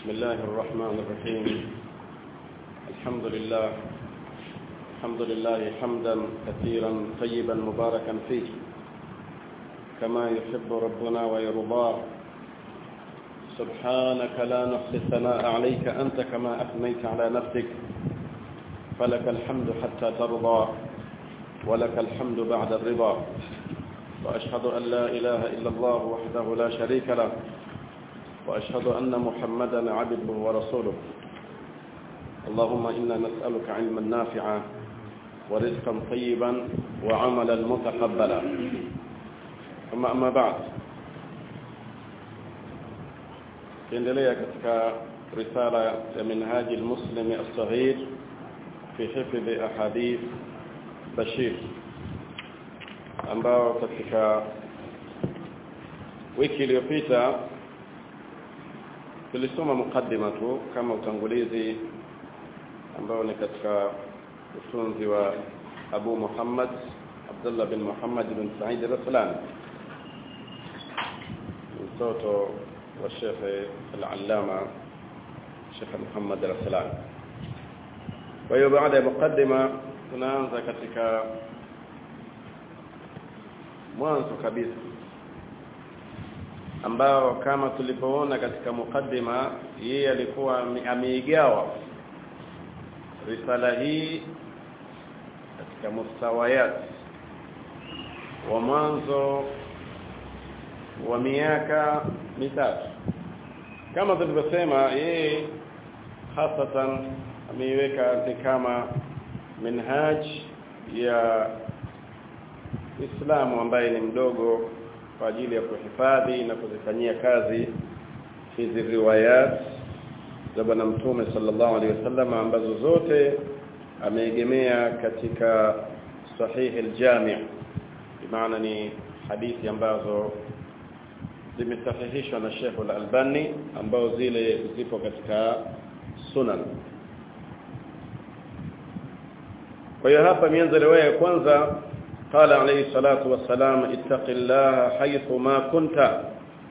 بسم الله الرحمن الرحيم الحمد لله الحمد لله حمدا كثيرا طيبا مباركا فيه كما يحب ربنا ويرضاه سبحانك لا نحصي الثناء عليك أنت كما أثنيت على نفسك فلك الحمد حتى ترضى ولك الحمد بعد الرضا وأشهد أن لا إله إلا الله وحده لا شريك له وأشهد أن محمدا عبده ورسوله اللهم إنا نسألك علما نافعا ورزقا طيبا وعملا متقبلا ثم أما بعد kiendelea katika risala ya minhaji almuslimi as-saghir fi hifdhi ahadith bashir ambao katika wiki iliyopita tulisoma mukaddima tu kama utangulizi ambao ni katika utunzi wa Abu Muhammad Abdullah bin Muhammad bin Said al-Raslan mtoto wa Sheikh al-Allama Sheikh Muhammad al-Raslan kwa hiyo baada ya mukaddima tunaanza katika mwanzo kabisa ambao kama tulipoona katika mukaddima yeye alikuwa ameigawa risala hii katika mustawayat wa mwanzo wa miaka mitatu kama tulivyosema yeye hasatan ameiweka ni kama minhaj ya Uislamu ambaye ni mdogo kwa ajili ya kuhifadhi na kuzifanyia kazi hizi riwayat za bwana mtume sallallahu alaihi wasallam ambazo zote ameegemea katika sahihi aljami' maana ni hadithi ambazo zimesahihishwa na Sheikh al-Albani ambao zile zipo katika sunan kwa hiyo hapa mianzo riwaya ya kwanza قال عليه الصلاة والسلام اتق الله حيث ما كنت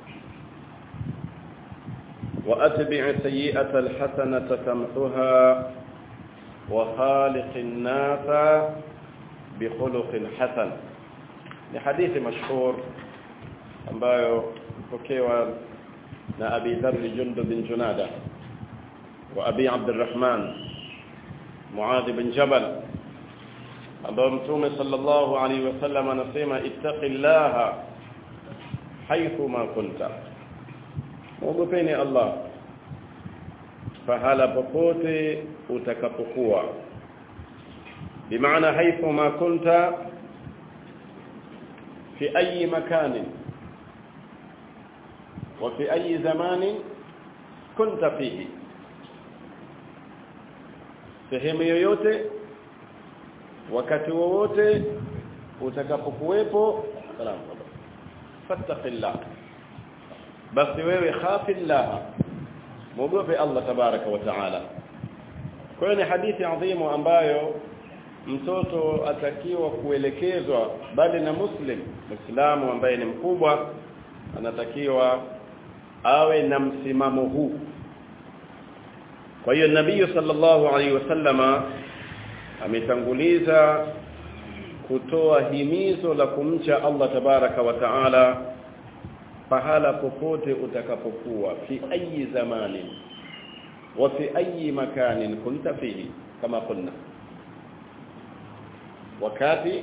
وأتبع سيئة الحسنة تمحها وخالق الناس بخلق حسن لحديث مشهور ambayo pokewa na Abi Dharr Jundub bin Junada wa Abi Abdurrahman Muadh bin Jabal ambao mtume sallallahu alaihi wasallam anasema ittaqillaha haythu ma kunta muogopeni Allah fahala popote utakapokuwa bimaana haythu ma kunta fi ayi makanin wa fi ayi zamanin kunta fihi sehemu yoyote wakati wowote utakapokuwepo salamu fattaqillah basi wewe khafillah muogope Allah tabaraka wa taala kwa hiyo ni hadithi adhimu ambayo mtoto atakiwa kuelekezwa bali na muslim muislamu ambaye ni mkubwa anatakiwa awe na msimamo huu kwa hiyo nabii sallallahu alaihi wasallama ametanguliza kutoa himizo la kumcha Allah tabaraka wa taala pahala popote utakapokuwa fi ayi zamani wa fi ayi makanin kunta fihi kama kunna wakati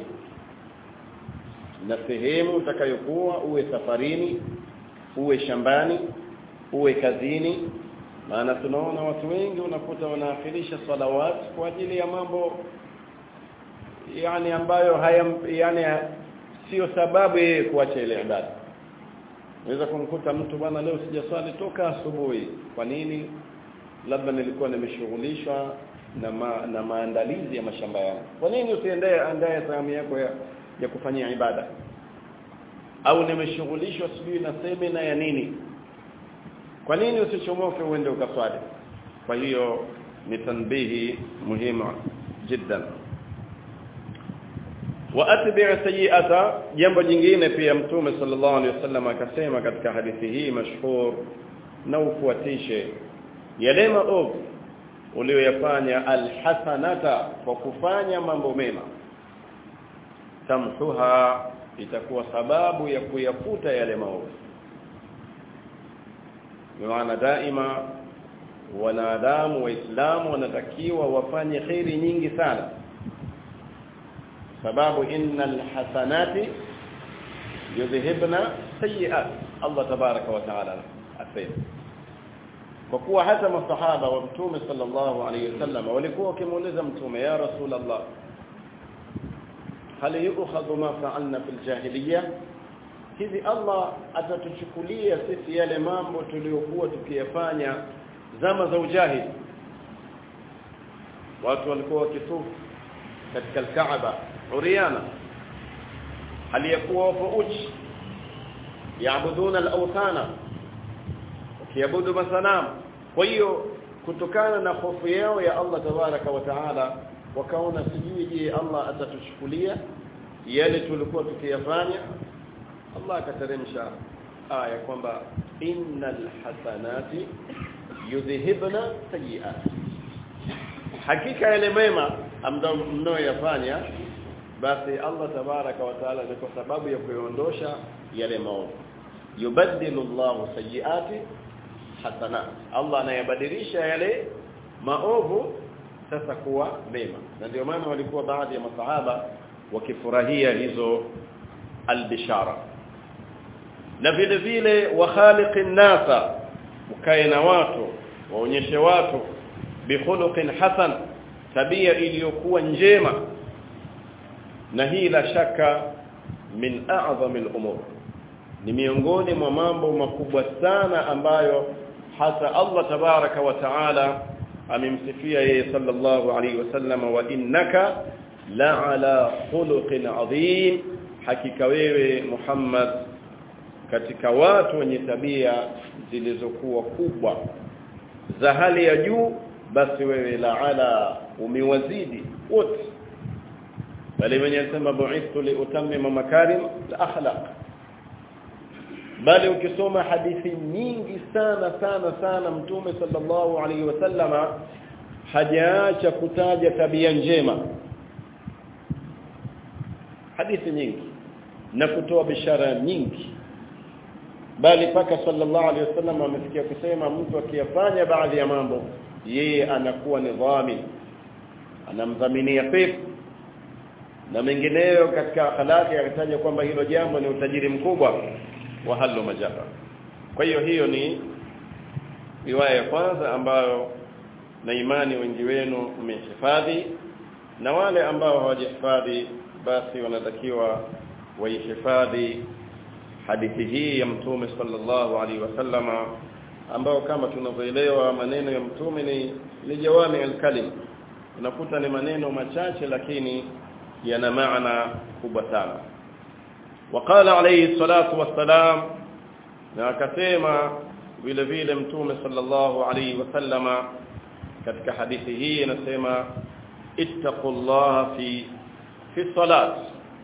na sehemu utakayokuwa uwe safarini uwe shambani uwe kazini maana tunaona watu wengi unakuta wanaakhirisha salawat kwa ajili ya mambo yani ambayo haya yani sio sababu yeye kuacha ile ibada unaweza kumkuta mtu bwana leo sijaswali toka asubuhi kwa nini labda nilikuwa nimeshughulishwa na ma, na maandalizi ya mashamba yangu kwa nini usiendee andaye sehemu yako ya, ya kufanyia ibada au nimeshughulishwa sijui na semina ya nini kwa nini usichomoke uende ukaswali kwa hiyo ni tanbihi muhimu jiddan wa atbi' sayi'ata jambo jingine pia mtume sallallahu alaihi wasallam akasema katika hadithi hii mashhur na ufuatishe yale maovu uliyoyafanya alhasanata kwa kufanya mambo mema tamhuha itakuwa sababu ya kuyafuta yale maovu maana daima wanadamu waislamu wanatakiwa wafanye khairi nyingi sana sababu innal hasanati yudhhibna sayiat Allah tabaraka wa taala asema kwa kuwa hata masahaba wa mtume sallallahu alayhi wasallam walikuwa wakimuuliza mtume ya rasulullah hal yu'khadhu ma fa'alna fil jahiliyyah hivi Allah atatuchukulia sisi yale mambo tuliyokuwa tukiyafanya zama za ujahili watu walikuwa wakitufu katika al-Kaaba uriana aliyakuwa wapo uchi yaabuduna al-awthana wakiabudu masanamu kwa hiyo kutokana na hofu yao ya Allah tabaraka wa taala wakaona sijui je Allah atatuchukulia yale tulikuwa tukiyafanya Allah akateremsha aya kwamba innal hasanati yudhhibna sayiat hakika yale mema ambayo mnayoyafanya basi Allah tabaraka wa taala ni kwa sababu ya kuondosha yale maovu yubaddilu Allahu sayiati hasanat Allah anayabadilisha yale maovu sasa kuwa mema na ndio maana walikuwa baadhi ya masahaba wakifurahia hizo albishara na vile vile wa khaliqin nasa ukae na watu waonyeshe watu bikhuluqin hasan tabia iliyokuwa njema na hii la shaka min a'zami al-umur ni miongoni mwa mambo makubwa sana ambayo hata Allah tabaraka wa taala amemsifia yeye sallallahu alayhi wasallam wa innaka la ala khuluqin adhim hakika wewe Muhammad katika watu wenye tabia zilizokuwa kubwa za hali ya juu basi wewe la ala umewazidi wote bali mwenye anasema bu'ithu li utammima makarim al akhlaq bali ukisoma hadithi nyingi sana sana sana mtume sallallahu alaihi wasallama hajaacha kutaja tabia njema hadithi nyingi na kutoa bishara nyingi bali paka sallallahu alaihi wasallam amefikia kusema mtu akiyafanya baadhi ya mambo yeye anakuwa ni dhamin anamdhaminia pepo na mengineyo katika akhlaqi akataja kwamba hilo jambo ni utajiri mkubwa wa halu majara kwa hiyo hiyo ni riwaya ya kwanza ambayo na imani wengi wenu mmehifadhi na wale ambao hawajahifadhi basi wanatakiwa waihifadhi hadithi hii ya mtume sallallahu alaihi wasallama ambao kama tunavyoelewa maneno ya mtume ni ni jawami al-kalim unakuta ni maneno machache lakini yana maana kubwa sana وقال عليه الصلاه والسلام na akasema vile vile mtume sallallahu alaihi wasallama katika hadithi hii anasema ittaqullaha fi fi salat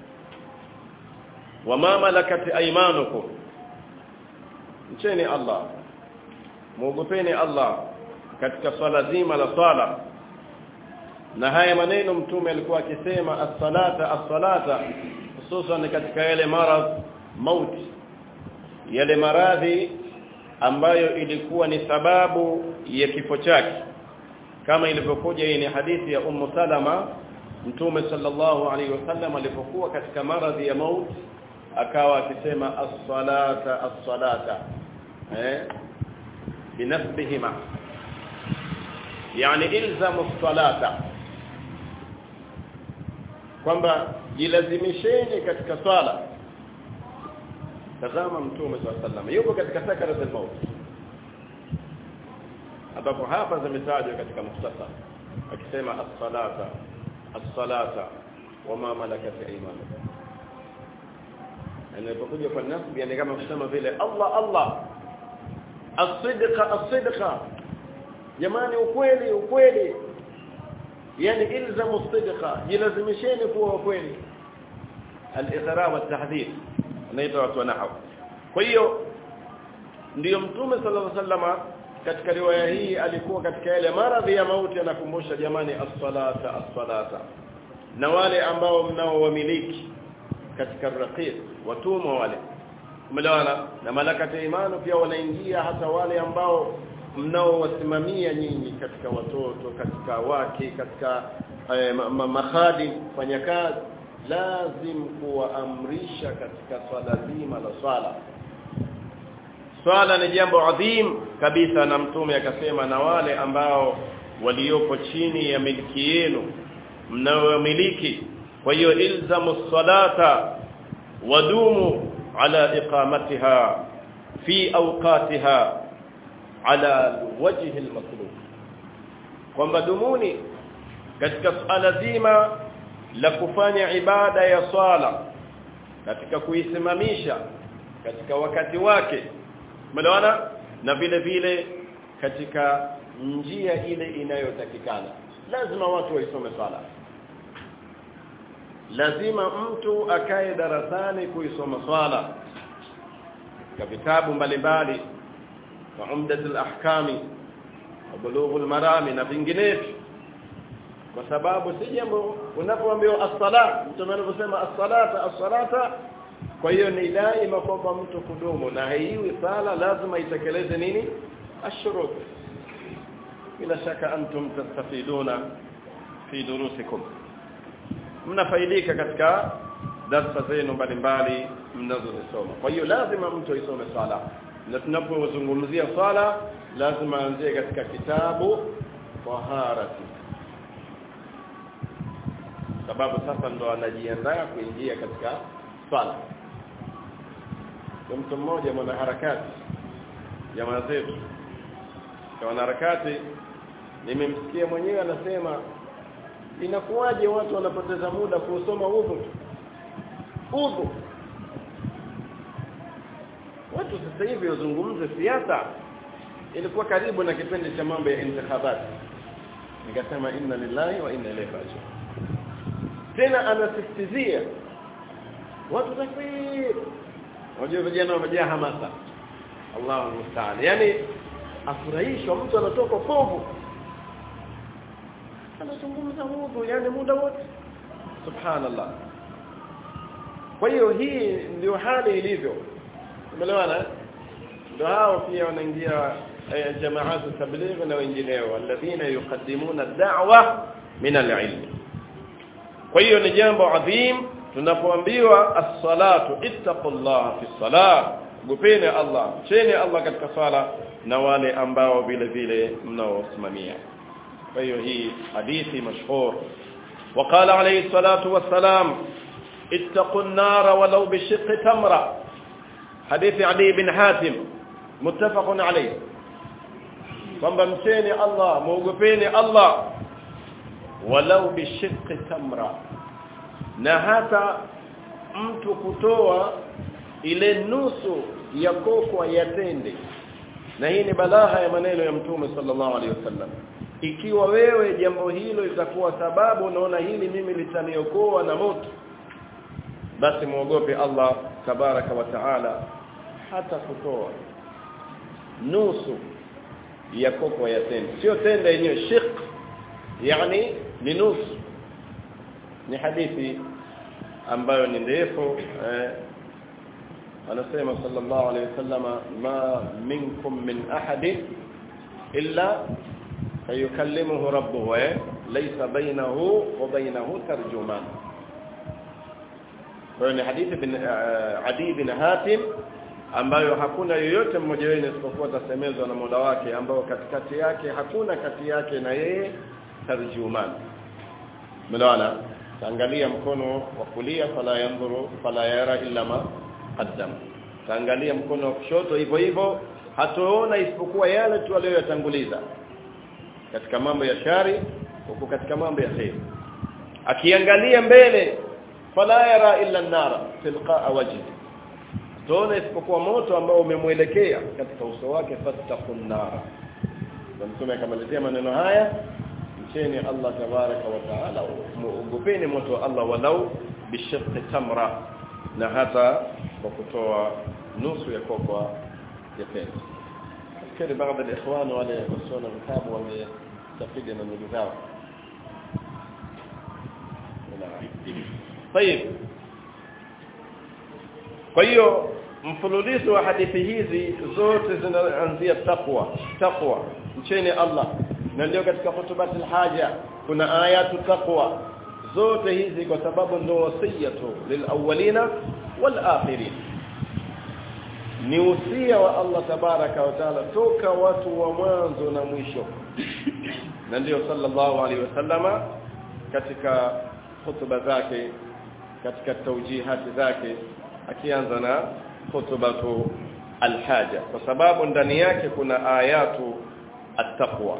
wama malakat aymanukum mcheni Allah muogopeni Allah katika swala zima la swala na haya maneno mtume alikuwa akisema as-salata as-salata hususan katika yale maradh mauti yale maradhi ambayo ilikuwa ni sababu ya kifo chake kama ilivyokuja hii ni hadithi ya ummu salama mtume sallallahu alaihi wasallam alipokuwa katika maradhi ya mauti akawa akisema as-salata as-salata eh binasbihima yani ilzamu as-salata kwamba jilazimisheni katika swala tazama mtume sallallahu yuko katika sakaratul maut ambapo hapa zimetajwa katika mukhtasar akisema as-salata as-salata wama malakat aymanukum anapokuja kwa nasb yani kama kusema vile Allah Allah as-sidqa as-sidqa jamani ukweli ukweli yani ilzamu as-sidqa jilazimisheni kuwa ukweli al-iqra wa at-tahdhir anaitwa watu wa nahwu kwa hiyo ndiyo mtume sallallahu alaihi wasallama katika riwaya hii alikuwa katika yale maradhi ya mauti anakumbusha jamani as-salata as-salata na wale ambao mnaowamiliki katika raqiq watumwa wale umeelewana na malakati imani pia wanaingia hata wale ambao mnaowasimamia nyinyi katika watoto katika wake katika eh, ma, ma, mahadi fanya kazi lazim kuwaamrisha katika swala zima la swala swala ni jambo adhim kabisa na mtume akasema na wale ambao walioko chini ya miliki yenu mnaomiliki kwa hiyo ilzamu salata wadumu ala iqamatiha fi awqatiha ala wajhi almatlub kwamba dumuni katika swala zima la kufanya ibada ya swala katika kuisimamisha katika wakati wake umeelewana na vile vile katika njia ile inayotakikana lazima watu waisome swala lazima mtu akae darasani kuisoma swala katika vitabu mbalimbali wa umdatul ahkami wa bulughul marami na vinginevyo kwa sababu si jambo unapoambiwa as-sala mtu anaposema as-salata as-salata kwa hiyo ni daima kwamba mtu kudumu na haiwi sala lazima itekeleze nini ashurut bila shaka antum tastafiduna fi durusikum mnafaidika katika darasa zenu mbalimbali mnazozisoma kwa hiyo lazima mtu aisome sala na tunapozungumzia sala lazima anzie katika kitabu taharati sababu sasa ndo anajiandaa kuingia katika sala mtu mmoja mwanaharakati jamaa zetu kwa wanaharakati nimemsikia mwenyewe anasema inakuwaje watu wanapoteza muda kusoma udhu udhu watu sasa hivi wazungumze siasa ilikuwa karibu na kipindi cha mambo ya intikhabati nikasema inna lillahi wa inna ilaihi raji'un tena anasisitizia watu takbir unajua vijana wamejaa hamasa Allahu musta'an yani afurahishwa mtu anatoka povu anazungumza udhu yani muda wote subhanallah kwa hiyo hii ndio hali ilivyo umeelewana ndio hao pia wanaingia jamaat tabligh na wengineo alladhina yuqaddimuna ad-da'wa min al-ilm kwa hiyo ni jambo adhim tunapoambiwa as-salatu ittaqullaha fi salah gupeni Allah cheni Allah katika sala na wale ambao vile vile mnaosimamia kwa hiyo hii hadithi mashhur وقال عليه الصلاه والسلام اتقوا النار ولو بشق تمره حديث علي بن حاتم متفق عليه kwamba mcheni Allah muogopeni Allah walau bishiqqi tamra na hata mtu kutoa ile nusu ya kokwa ya tende na hii ni balagha ya maneno ya mtume sallallahu alaihi wasallam ikiwa wewe jambo hilo litakuwa sababu unaona hili mimi litaniokoa na moto basi muogope Allah tabaraka wa taala hata kutoa nusu ya kokwa ya tende sio tende yenyewe shiq yani ni nusu ni hadithi ambayo ni ndefu eh, anasema sallallahu alayhi wasallam ma minkum min ahadin illa fayukallimuhu rabbuhu eh laysa bainahu wa bainahu tarjuman kwa ni hadithi bin uh, Adi bin Hatim ambayo hakuna yoyote mmoja wenu isipokuwa tasemezwa na Mola wake ambao katikati yake hakuna kati yake na yeye tarjuman mlawana taangalia mkono wa kulia fala yanzuru fala yara illa ma qaddam taangalia mkono wa kushoto hivyo hivyo hatoona isipokuwa yale tu aliyoyatanguliza katika mambo ya shari huko katika mambo ya khair akiangalia mbele fala yara illa an-nara tilqa'a wajhi tuone isipokuwa moto ambao umemwelekea katika uso wake fattaqun nara mtume akamalizia maneno haya mcheni Allah tabaraka wa taala muogopeni moto wa Allah walau bishaqqi tamra na hata kwa kutoa nusu ya kokwa ya pesa fikiri baadhi ya ikhwan wale wasio na vitabu wamestafidi na ndugu zao طيب kwa hiyo mfululizo wa hadithi hizi zote zinaanzia taqwa taqwa mcheni Allah na ndio katika hutubatul haja kuna ayatu taqwa zote hizi kwa sababu ndio wasiyatu lilawwalina walakhirin ni usia wa Allah tabaraka wa taala toka watu wa mwanzo na mwisho na ndio sallallahu alaihi wasallama katika hutuba zake katika taujihati zake akianza na khutbatu alhaja kwa sababu ndani yake kuna ayatu attaqwa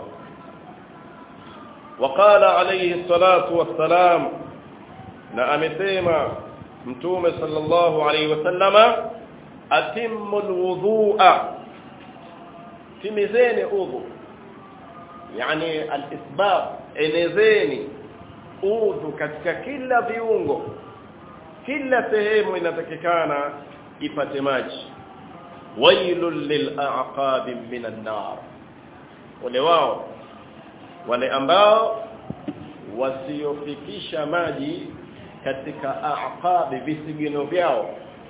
وقال عليه الصلاه والسلام na amesema mtume sallallahu alaihi wasallama atimmu alwudhu'a timizeni udhu yani alisbab enezeni udhu katika kila viungo kila sehemu inatakikana ipate maji wailul lil'aqab minan nar wale wao wale ambao wasiofikisha maji katika aqabi visigino vyao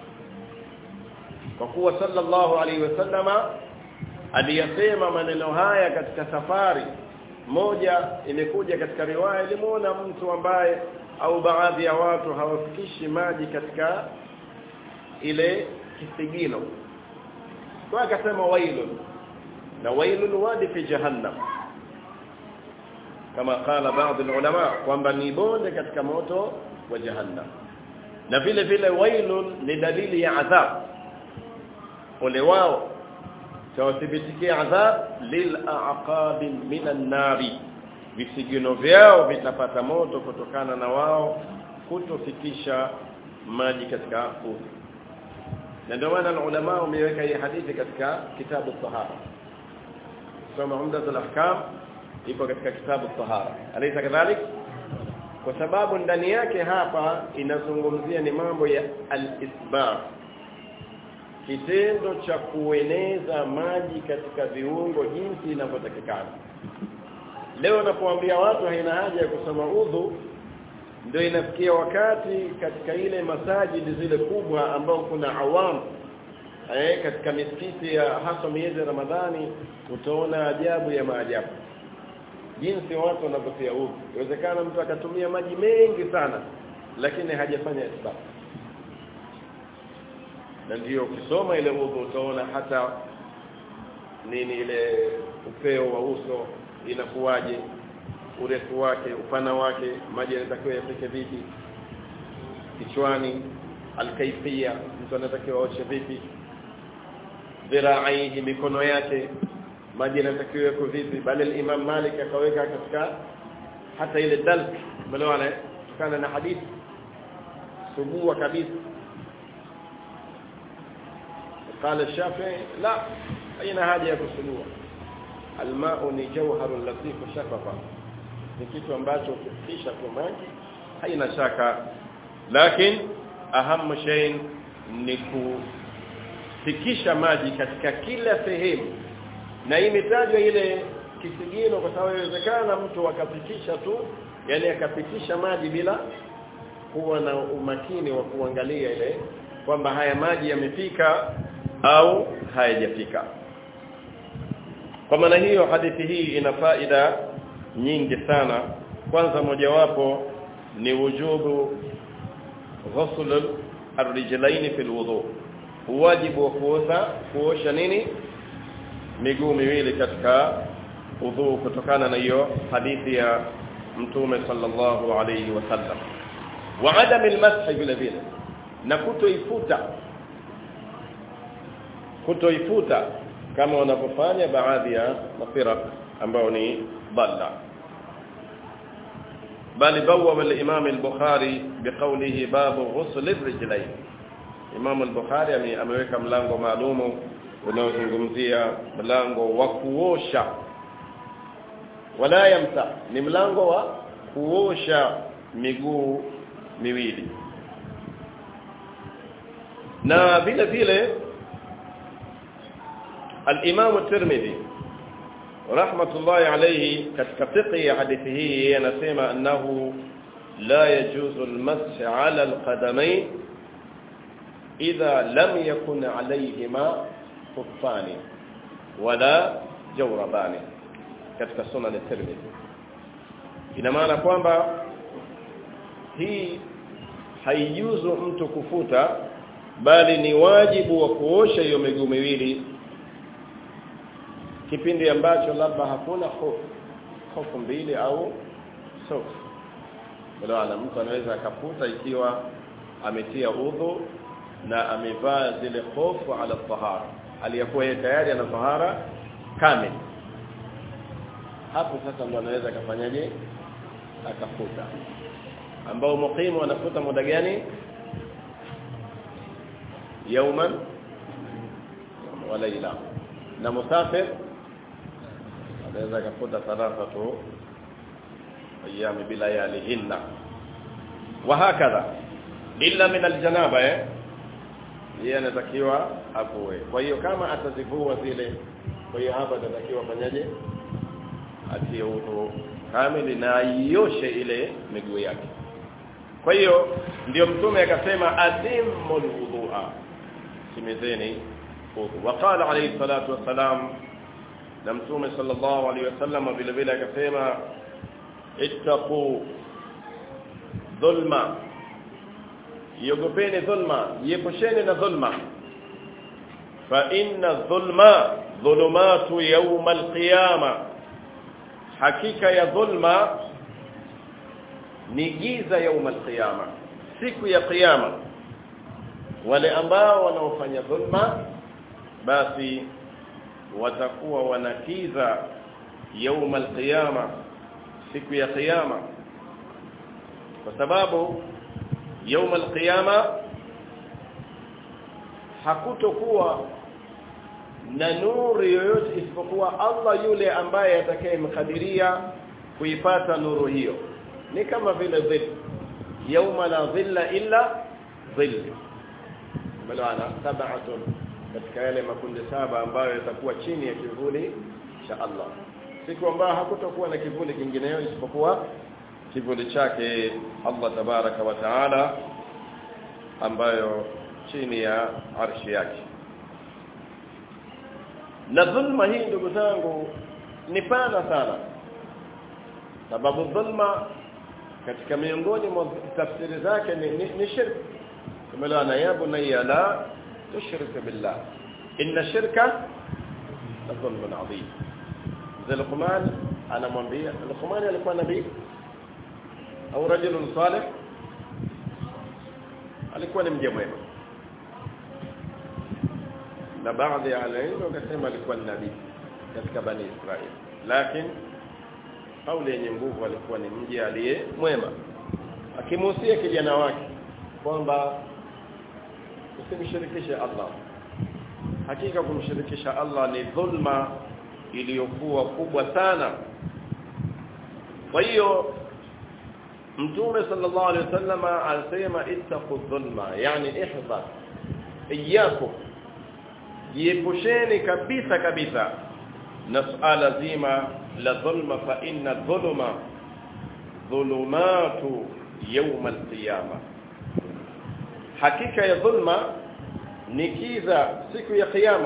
kwa kuwa sallallahu alaihi wasallama aliyasema maneno haya katika safari moja imekuja katika riwaya ilimuona mtu ambaye au baadhi ya watu hawafikishi maji katika ile kisigino kwa akasema wailun na wailun wadi fi jahannam kama qala baadhi ulama kwamba ni bonde katika moto wa jahannam na vile vile wailun ni dalili ya adhab ole wao tawathibitikia adhab lil aqab minan nari visigino vyao vitapata moto kutokana na wao kutofikisha maji katika udhu na ndio maana ulama wameweka hii hadithi katika kitabu tahara soma umdatul ahkam ipo katika kitabu tahara alaysa kadhalik kwa sababu ndani yake hapa inazungumzia ni mambo ya al-isbab kitendo cha kueneza maji katika viungo jinsi inavyotakikana leo napoambia watu haina haja ya kusoma udhu ndio inafikia wakati katika ile masajidi zile kubwa ambao kuna awam eh katika misikiti ya hasa miezi ya Ramadhani utaona ajabu ya maajabu jinsi watu wanavyotia udhu inawezekana mtu akatumia maji mengi sana lakini hajafanya isbab na ndio ukisoma ile udhu utaona hata nini ile upeo wa uso inakuwaje urefu wake upana wake maji yanatakiwa yafike vipi kichwani alkaifia mtu anatakiwa aoshe vipi dhiraihi mikono yake maji yanatakiwa yako vipi bali imam Malik akaweka katika hata ile dalk umeelewana kutokana na hadithi subua kabisa قال الشافعي لا اين haja ya kusugua almau ni jawharun latif shafafa ni kitu ambacho ukifikisha kwa maji haina shaka lakini ahamu shay ni kufikisha maji katika kila sehemu na hii imetajwa ile kisigino kwa sababu inawezekana mtu akapitisha tu yani akapitisha maji bila kuwa na umakini wa kuangalia ile kwamba haya maji yamefika au hayajafika kwa maana hiyo hadithi hii ina faida nyingi sana kwanza mojawapo ni wujubu ghusl ar-rijlaini fil wudu wajibu wa kuosha kuosha nini miguu miwili katika udhu kutokana na hiyo hadithi ya mtume sallallahu alayhi wasallam wa adam al-mash vile vile na kutoifuta kutoifuta kama wanavyofanya baadhi ya mafira ambao ni dhalla bali bawa al-imam al-bukhari biqawlihi babu ghusl ar-rijlayn imam al-bukhari ameweka mlango maalumu unaozungumzia mlango wa kuosha wala yamsa ni mlango wa kuosha miguu miwili na vile vile al-Imam at-Tirmidhi rahmatullahi alayhi katika fiqh ya hadithi hii anasema annahu la yajuzu al-mash 'ala al-qadamayn idha lam yakun 'alayhima khuffani wala jawrabani katika sunan at-Tirmidhi ina maana kwamba hii haijuzu mtu kufuta bali ni wajibu wa kuosha hiyo miguu miwili kipindi ambacho labda hakuna hofu hofu mbili au soksi bwana mtu anaweza akafuta ikiwa ametia udhu na amevaa zile hofu ala tahara aliyakuwa yeye tayari ana tahara kamili hapo sasa ndo anaweza akafanyaje akafuta ambao muqimu anafuta muda gani yauman wa layla na musafir anaweza akafuta thalathatu ayyam bila yalihinna wa hakadha illa min aljanaba eh yeye anatakiwa apoe kwa hiyo kama atazivua zile kwa hiyo hapa atatakiwa fanyaje atie udhu kamili na ioshe ile miguu yake kwa hiyo ndio mtume akasema atimul wudhu'a simizeni udhu waqala alayhi salatu wassalam na mtume sallallahu alayhi wasallam vile vile akasema ittaqu dhulma yogopeni dhulma yepusheni na dhulma fa inna dhulma dhulumatu yawm alqiyama hakika ya dhulma ni giza yaum alqiyama siku ya kiyama wale ambao wanaofanya dhulma basi watakuwa wanakiza yaum alqiyama siku ya kiyama kwa sababu yaum alqiyama hakutokuwa na nuru yoyote isipokuwa Allah yule ambaye atakayemkadiria kuipata nuru hiyo ni kama vile dhill yauma la dhilla illa dhill malana sab'atun katika yale makundi saba ambayo yatakuwa chini ya kivuli cha Allah siku ambayo hakutakuwa na kivuli kingineyo isipokuwa kivuli chake Allah tabaraka wa taala ambayo chini ya arshi yake na dhulma hii ndugu zangu ni pana sana sababu dhulma katika miongoni mwa tafsiri zake ni, ni, ni shirk tumelana ya bunayya la tushrik billah inna shirka la dhulmun adhim Luqman anamwambia Luqman alikuwa nabii au rajulun salih alikuwa ni mja mwema na baadhi ya alilmu wakasema alikuwa ni nabii katika bani Israeli lakini kauli yenye nguvu alikuwa ni mji aliye mwema akimuhusia kijana wake kwamba usimshirikishe Allah hakika kumshirikisha Allah ni dhulma iliyokuwa kubwa sana kwa hiyo mtume sallallahu alaihi wasallam alisema ittaqu dhulma yani ihdhar iyyakum jiepusheni kabisa kabisa na suala zima la dhulma fa inna dhulma dhulumatu yawm alqiyama hakika ya dhulma ni kiza siku ya kiyama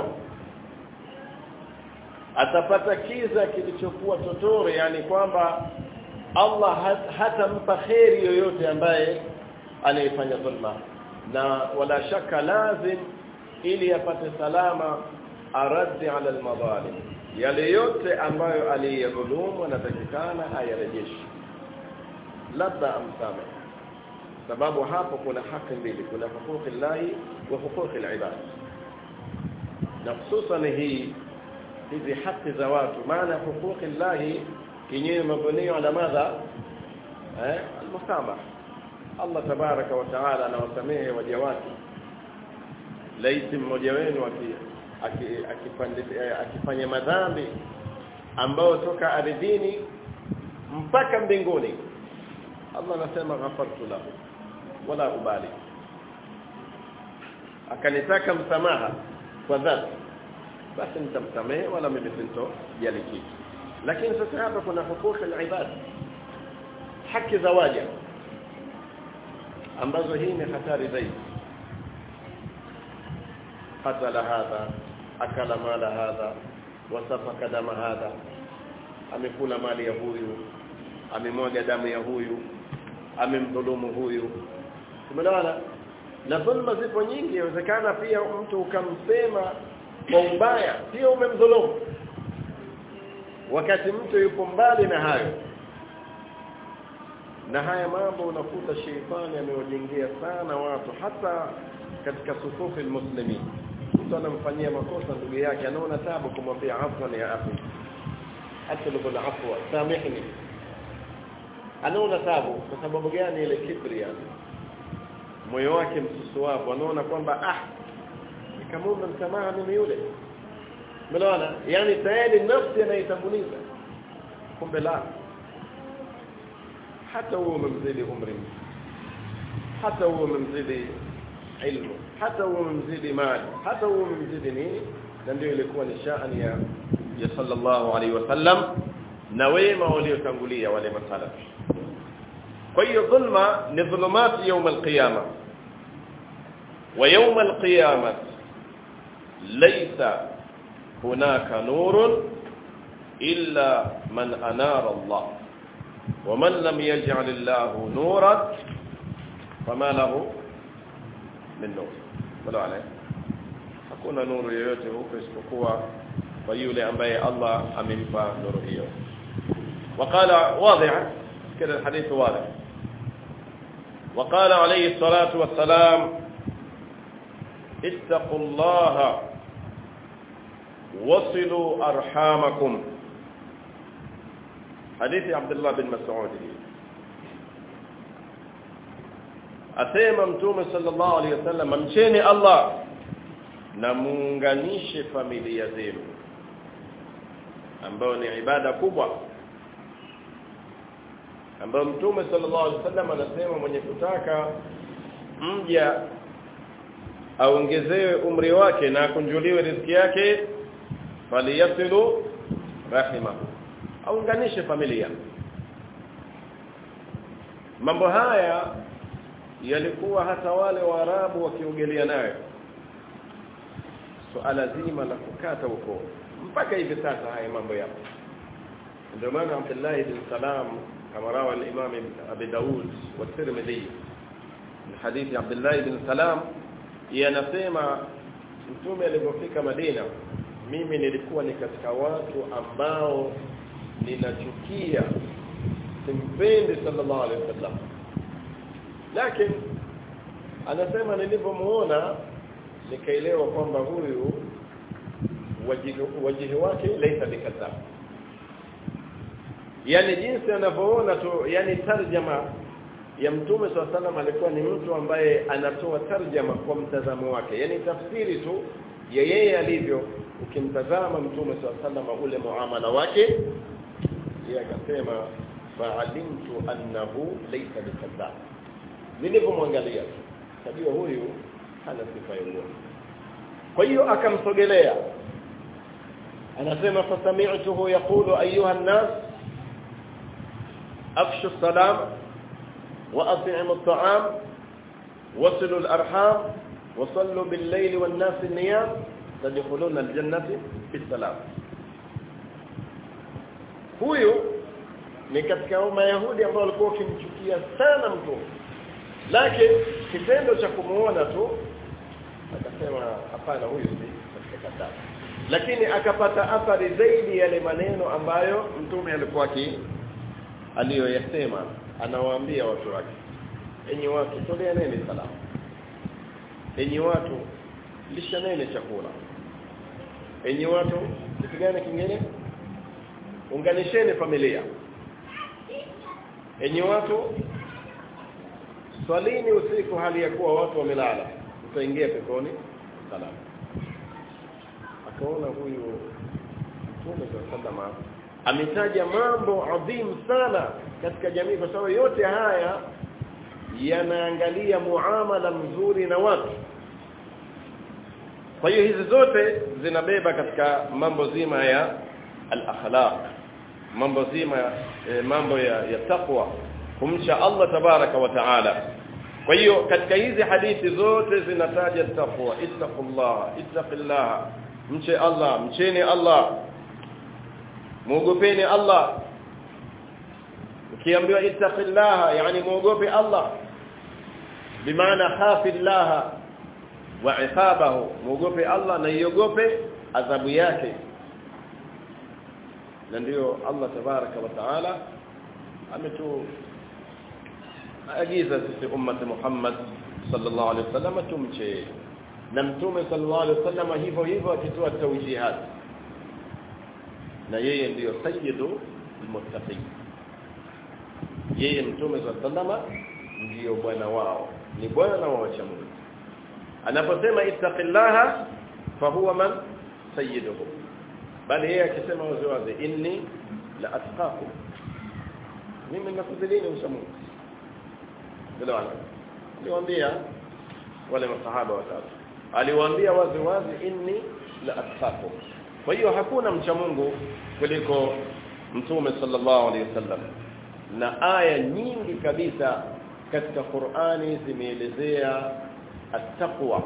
atapata kiza kilichokuwa totore yani kwamba Allah hatampa kheri yoyote ambaye anayefanya dhulma na wala shaka lazim ili apate salama araddi ala almadhalim yale yote ambayo aliyadhulumu anatakikana ayarejeshe labda amsame sababu hapo kuna haki mbili kuna hukuki llahi wa hukuki alibad na hususan hii hizi haki za watu maana hukuki llahi yenyewe mabunio ala madha eh almusamaha Allah tabaraka wa taala anawasamehe waja wake laiti mmoja wenu akifanya madhambi ambayo toka ardhini mpaka mbinguni Allah anasema ghafartu lahu wala ubali akanitaka msamaha kwa dhati basi nitamsamehe wala mimi sintojali kitu lakini sasa hapa kuna hukuki al-ibad haki za waja ambazo hii ni hatari zaidi qatala hadha akala mala hadha wasafaka dama hadha amekula mali ya huyu amemwaga damu ya huyu amemdhulumu huyu tumeelewana na dhulma zipo nyingi inawezekana pia mtu ukamsema kwa ubaya pia umemdhulumu wakati mtu yupo mbali na hayo na haya mambo unakuta sheitani amewajengea sana watu hata katika sufufi almuslimin mtu anamfanyia makosa ndugu yake anaona tabu kumwambia afwan ya akhi atlubu alafwa samihni anaona tabu kwa sababu gani ile kibri yani moyo wake msusuavu anaona kwamba ah nikamwomba msamaha mimi yule umeona yani tayari nafsi anaitanguliza kumbe la hata huo umemzidi umri hata huo umemzidi ilmu hata huo umemzidi mali hata huo umemzidi nini na ndio ilikuwa ni shani ya ya sallallahu alaihi wasallam na wema waliotangulia wale masalafi kwa hiyo dhulma ni dhulumati يوم القيامه ويوم القيامه ليس هناك نور إلا من أنار الله ومن لم يجعل الله نورا فما له من نور ولا عليه hakuna nuru yoyote huko isipokuwa kwa yule ambaye Allah amempa nuru hiyo وقال واضحا كده الحديث واضح وقال عليه الصلاة والسلام اتقوا الله وصلوا أرحامكم حديث عبد الله بن مسعود asema mtume sallallahu alaihi wasallam mcheni Allah na muunganishe familia zenu ambayo ni ibada kubwa ambayo mtume sallallahu alaihi wasallam anasema mwenye kutaka mja aongezewe umri wake na akunjuliwe riziki yake faliyasilu rahimahu aunganishe familia mambo haya yalikuwa hata wale waarabu wakiogelea nayo suala zima la kukata ukoo mpaka hivi sasa haya mambo yapo ndio maana Abdullah ibn Salam kama rawa al-Imam Abi Daud wa Tirmidhi من حديث عبد الله بن سلام yanasema mtume alipofika Madina mimi nilikuwa ni katika watu ambao ninachukia simpendi sallallahu alaihi wasallam lakini anasema nilipomuona nikaelewa kwamba huyu wajihi, wajihi wake laisa bikadhab yani jinsi anavyoona tu yani tarjama ya mtume swalla salam alikuwa ni mtu ambaye anatoa tarjama kwa mtazamo wake yani tafsiri tu ya yeye alivyo ukimtazama mtume swalla salam ule muamala wake yeye akasema fa'alimtu annahu laysa bikadhab nilipomwangalia tajua huyu hana sifa ya uongo kwa hiyo akamsogelea anasema fasami'tuhu yaqulu ayuha an-nas afshu as-salam وأطعموا الطعام وصلوا الأرحام وصلوا بالليل والناس النيام تدخلون الجنة بالسلام huyu ni katika mayahudi ambao walikuwa wakimchukia sana mtume lakini kitendo cha kumuona tu akasema hapana huyu si katika kadhaa lakini akapata athari zaidi yale maneno ambayo mtume alikuwa aliyoyasema anawaambia watu wake enyi watu toleaneni salamu enyi watu lishaneni chakula enyi watu kitu gani kingine unganisheni familia enyi watu swalini usiku hali ya kuwa watu wamelala utaingia peponi salamu akaona huyu mtume sallallahu ametaja mambo adhimu sana katika jamii kwa sababu yote haya yanaangalia muamala mzuri na watu kwa hiyo hizi zote zinabeba katika mambo zima ya al-akhlaq mambo zima e, mambo ya, ya taqwa kumcha Allah tabaraka wa taala kwa hiyo katika hizi hadithi zote zinataja taqwa ittaqullah ittaqillah mche Allah mcheni Allah muogopeni Allah ukiambiwa ittaqillah yani muogope Allah bimaana khafillah wa iqabahu muogope Allah na iogope adhabu yake na ndio Allah tabaraka wa taala ametu agiza sisi ummati Muhammad sallallahu alaihi wasallam tumche na mtume sallallahu alaihi wasallam hivyo hivyo akitoa tawjihat na yeye ndiyo sayyidu almuttaqin yeye mtume sallallahu alaihi ndiyo bwana wao ni bwana wa wacha Mungu anaposema ittaqillaha fahuwa man sayyiduhu bali yeye akisema wazi wazi inni la atqakum mimi nakudhilini ucha Mungu bila aliwaambia wale masahaba watatu aliwaambia wazi wazi inni la atqakum kwa hiyo hakuna mcha Mungu kuliko mtume sallallahu alaihi wasallam na aya nyingi kabisa katika Qur'ani zimeelezea at-taqwa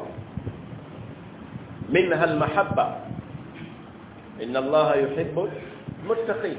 minha al-mahabba inna Allah yuhibbu al-muttaqin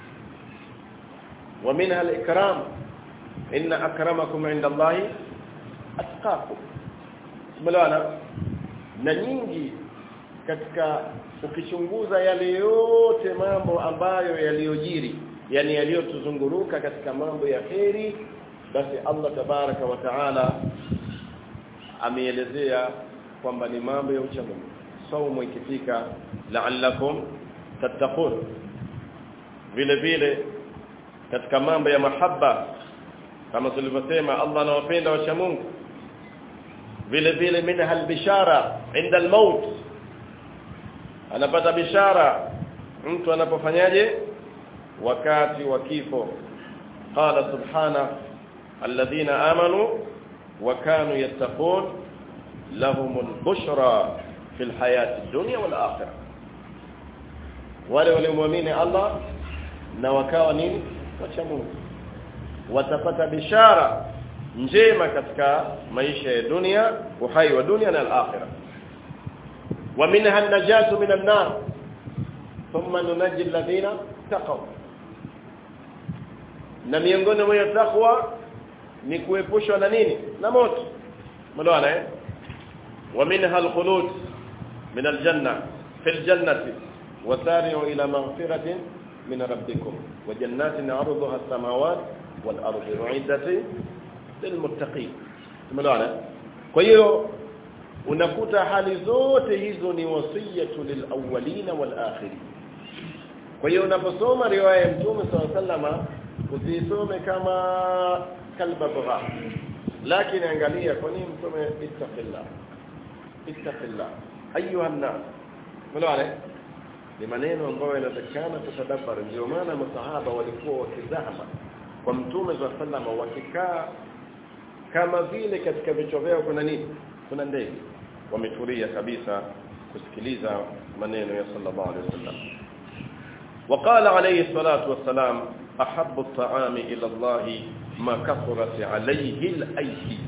ومنها الإكرام إن أكرمكم عند الله أتقاكم ملوانا na nyingi katika ukichunguza yale yote mambo ambayo yaliyojiri yani yaliyotuzunguruka katika mambo ya kheri basi Allah tabaraka wa taala ameelezea kwamba ni mambo ya uchamungu saumu ikifika la'allakum tattaqun vile vile katika mambo ya mahaba kama tulivyosema Allah anawapenda wacha Mungu vile vile minha albishara inda almaut anapata bishara mtu anapofanyaje wakati wa kifo qala subhana alladhina amanu wa kanu yattaqun lahumul bushra fil hayati dunya wal akhirah wale waliomwamini Allah na wakawa nini wacha Mungu watapata bishara njema katika maisha ya dunia uhai wa dunia na al-akhirah wa minha an-najatu min an-nar thumma nunajji alladhina taqaw na miongoni mwa takwa ni kuepushwa na nini na moto mnaona eh wa minha al-khulud min al-janna fi al-jannati wa sari'u ila maghfiratin min rabbikum wa jannatin 'arduha as-samawati wal ardu 'iddat lilmuttaqin tumeelewana kwa hiyo unakuta hali zote hizo ni wasiyatu lilawwalina walakhirin kwa hiyo unaposoma riwaya ya mtume sallama usisome kama kalba bugha lakini angalia kwa nini mtume ittaqillah ittaqillah ayuha nas unaona ni maneno ambayo yanatakana tutadabbari ndio maana masahaba walikuwa wakizama kwa mtume sallama wakikaa kama vile katika vichwa vyao kuna nini kuna ndege wametulia kabisa kusikiliza maneno ya sallallahu alaihi wasallam وقال عليه الصلاه والسلام احب الطعام الى الله ما كثرت عليه الايدي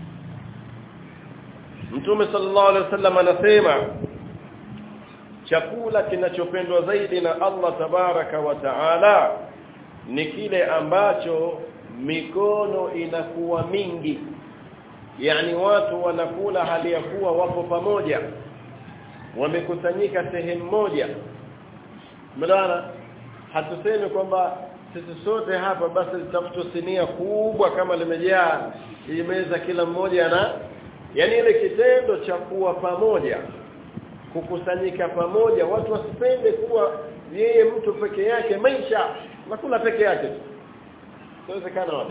Mtume sallallahu alaihi wasallam anasema chakula kinachopendwa zaidi na Allah tabaraka wa taala ni kile ambacho mikono inakuwa mingi yani watu wanakula hali ya kuwa wapo pamoja wamekusanyika sehemu moja mlana hatusemi kwamba sisi sote hapa basi litafutwa sinia kubwa kama limejaa hii meza kila mmoja na yani ile kitendo cha kuwa pamoja kukusanyika pamoja watu wasipende kuwa yeye mtu peke yake maisha nakula peke yake inawezekana wapi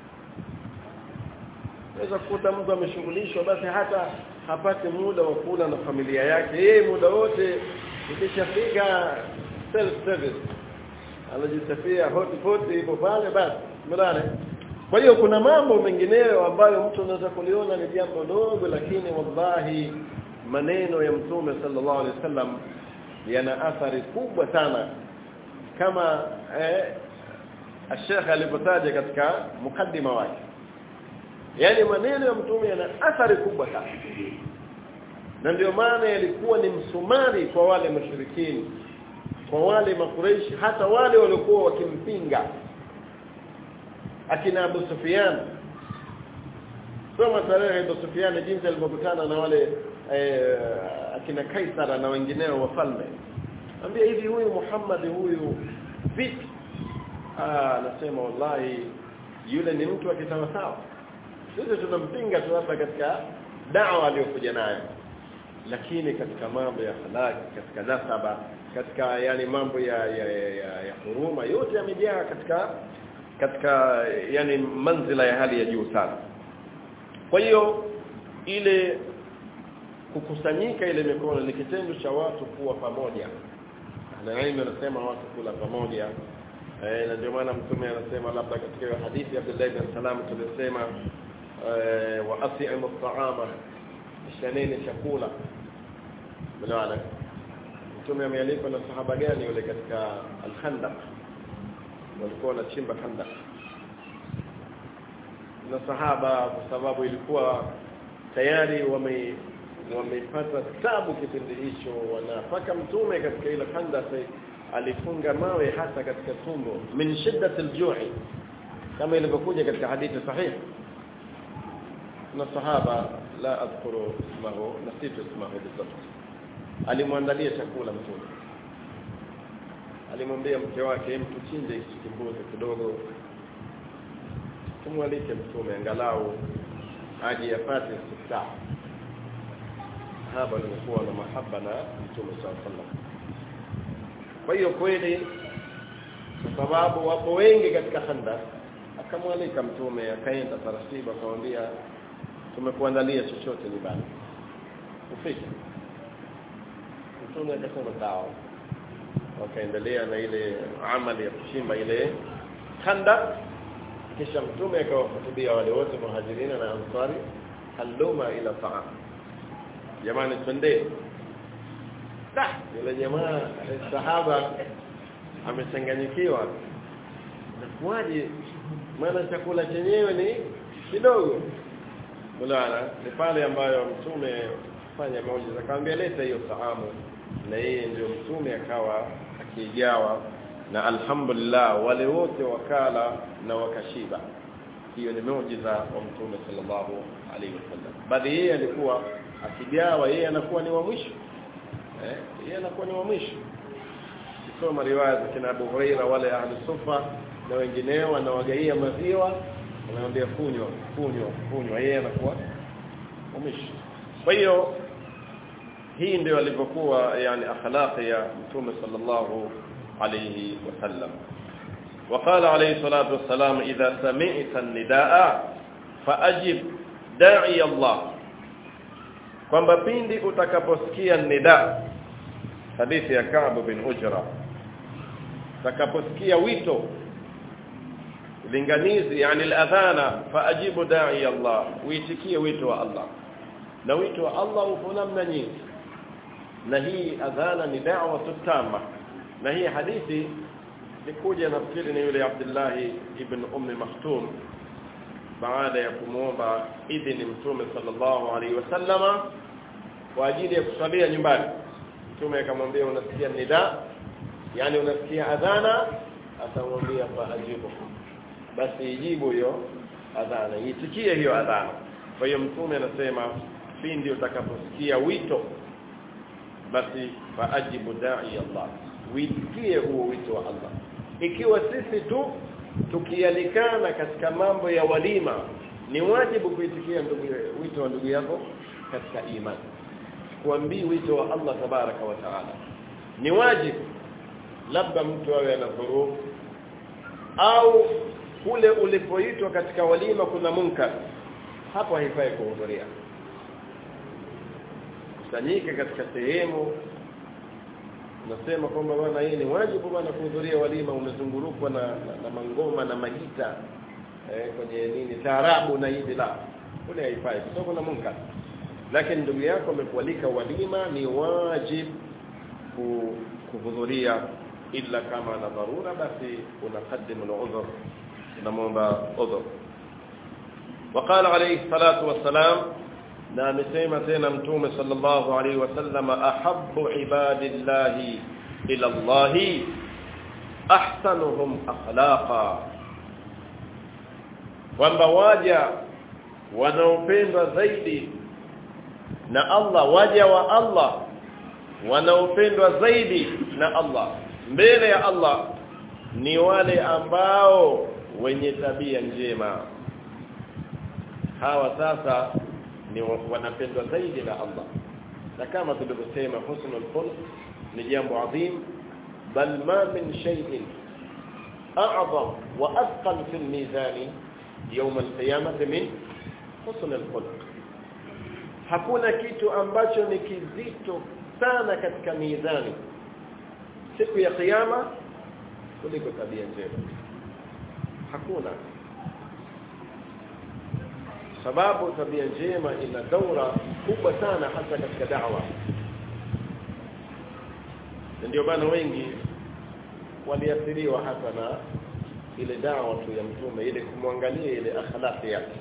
Unaweza kukuta mtu ameshughulishwa basi hata hapati muda wa kula na familia yake. Yeye muda wote ikishafika self service anajisafia hot pot ipo pale basi. Mdane. Kwa hiyo kuna mambo mengineyo ambayo mtu anaweza kuliona ni jambo dogo lakini wallahi maneno ya mtume sallallahu alaihi wasallam yana athari kubwa sana kama eh, Sheikh alipotaja katika mukaddima wake yani maneno ya mtume yana athari kubwa sana na ndio maana yalikuwa ni msumari kwa wale mashirikini kwa wale makureishi hata wale waliokuwa wakimpinga akina Abu Sufyan soma tarehe Abu Sufyan jinsi alivyokutana na wale eh, akina Kaisara na wengineo wafalme ambia hivi huyu Muhammad huyu vipi ah anasema wallahi yule ni mtu akisawasawa sisi tunampinga tu hapa katika dawa aliyokuja nayo lakini katika mambo ya halaki katika nasaba katika yani mambo ya ya, ya, ya, ya huruma yote yamejaa katika katika yani manzila ya hali ya juu sana kwa hiyo ile kukusanyika ile mikono ni kitendo cha watu kuwa pamoja na ilmu anasema watu kula pamoja eh, na ndio maana mtume anasema labda katika hiyo hadithi ya Abdullah ibn Salam tulisema eh, wa asimu at-ta'ama shaneni chakula mnaona mtume amealikwa na sahaba gani yule katika al-Khandaq walikuwa wanachimba Khandaq na sahaba kwa sababu ilikuwa tayari wame wamepata tabu kipindi hicho wanapaka mtume katika ile Khandaq alifunga mawe hasa katika tumbo min shiddati al-ju'i kama ilivyokuja katika hadithi sahihi na sahaba la adhkuru ismahu nasitu ismahu bizabt alimwandalia chakula mtume alimwambia mke wake mtu chinje hichi kimbuzi kidogo tumwalike mtume angalau aje yapate istifta sahaba walikuwa na mahaba na mtume sallallahu alaihi wasallam kwa hiyo kweli kwa sababu wapo wengi katika khandak akamwalika mtume akaenda taratibu akamwambia tumekuandalia chochote nyumbani ufike mtume akasema sawa wakaendelea na ile amali ya kuchimba ile khanda kisha mtume akawahutubia wale wote muhajirina na ansari haluma ila ta'am jamani twende da yule jamaa sahaba amechanganyikiwa nakuaje maana chakula chenyewe ni kidogo Mulana ni pale ambayo mtume fanya muujiza akamwambia leta hiyo saamu na yeye ndio mtume akawa akijawa na alhamdulillah wale wote wakala na wakashiba hiyo ni muujiza wa mtume sallallahu alaihi wasallam bali yeye alikuwa akigawa yeye anakuwa ni wa mwisho eh yeye anakuwa ni wa mwisho kisoma riwaya za kina Abu Huraira wale ahli sufa na wengineo wanawagaia maziwa anamwambia kunywa kunywa kunywa yeye anakuwa umishi kwa hiyo hii ndio alivyokuwa yani akhlaqi ya mtume sallallahu alayhi wasallam وقال عليه الصلاه والسلام اذا سمعت النداء فاجب داعي الله kwamba pindi utakaposikia nida hadithi ya Ka'b bin Ujra utakaposikia wito linganizi yani al-adhana faajibu da'i Allah uitikie wito wa Allah na wito wa Allah upo namna nyingi na hii adhana ni da'wa tutama na hii hadithi nikuja nafikiri ni yule Abdullah ibn Ummi Maktum baada ya kumuomba idhini mtume sallallahu alaihi wasallama kwa ajili ya kusalia nyumbani mtume akamwambia unasikia nida yani unasikia adhana atamwambia fa ajibu basi ijibu hiyo adhana itikie hiyo adhana kwa hiyo mtume anasema pindi utakaposikia wito basi faajibu da'i Allah uitikie huo wito wa Allah ikiwa sisi tu tukialikana katika mambo ya walima ni wajibu kuitikia ndugu wito wa ndugu yako katika imani kuambii wito wa Allah tabaraka wa taala ni wajibu labda mtu awe ana dhurufu au kule ulipoitwa katika walima kuna munkar hapo haifai kuhudhuria kusanyika katika sehemu nasema kwamba bwana hii ni wajibu bwana kuhudhuria walima umezungurukwa na, na, na mangoma na magita eh, kwenye nini taarabu na hivi la kule haifai kwa sababu kuna munkar lakini ndugu yako amekualika walima ni wajib kuhudhuria illa kama na dharura basi unaqaddimu al-udhr unamwomba udhr وقال عليه الصلاه والسلام na amesema tena mtume sallallahu alaihi wasallam ahabbu ibadillahi ila Allah ahsanuhum akhlaqa kwamba waja wanaopendwa zaidi na Allah waja wa Allah wanaopendwa zaidi na Allah mbele ya Allah ni wale ambao wenye tabia njema hawa sasa ni wanapendwa zaidi na Allah na kama tulivyosema husnul khuluq ni jambo adhim bal ma min shay'in a'zam wa athqal fi al-mizan yawm al-qiyamah min husnul khuluq hakuna kitu ambacho ni kizito sana katika mizani siku ya kiyama kuliko tabia njema hakuna sababu tabia njema ina daura kubwa sana hasa katika da'wa ndio maana wengi waliathiriwa hata na ile dawa tu ya mtume ile kumwangalia ile akhlaqi yake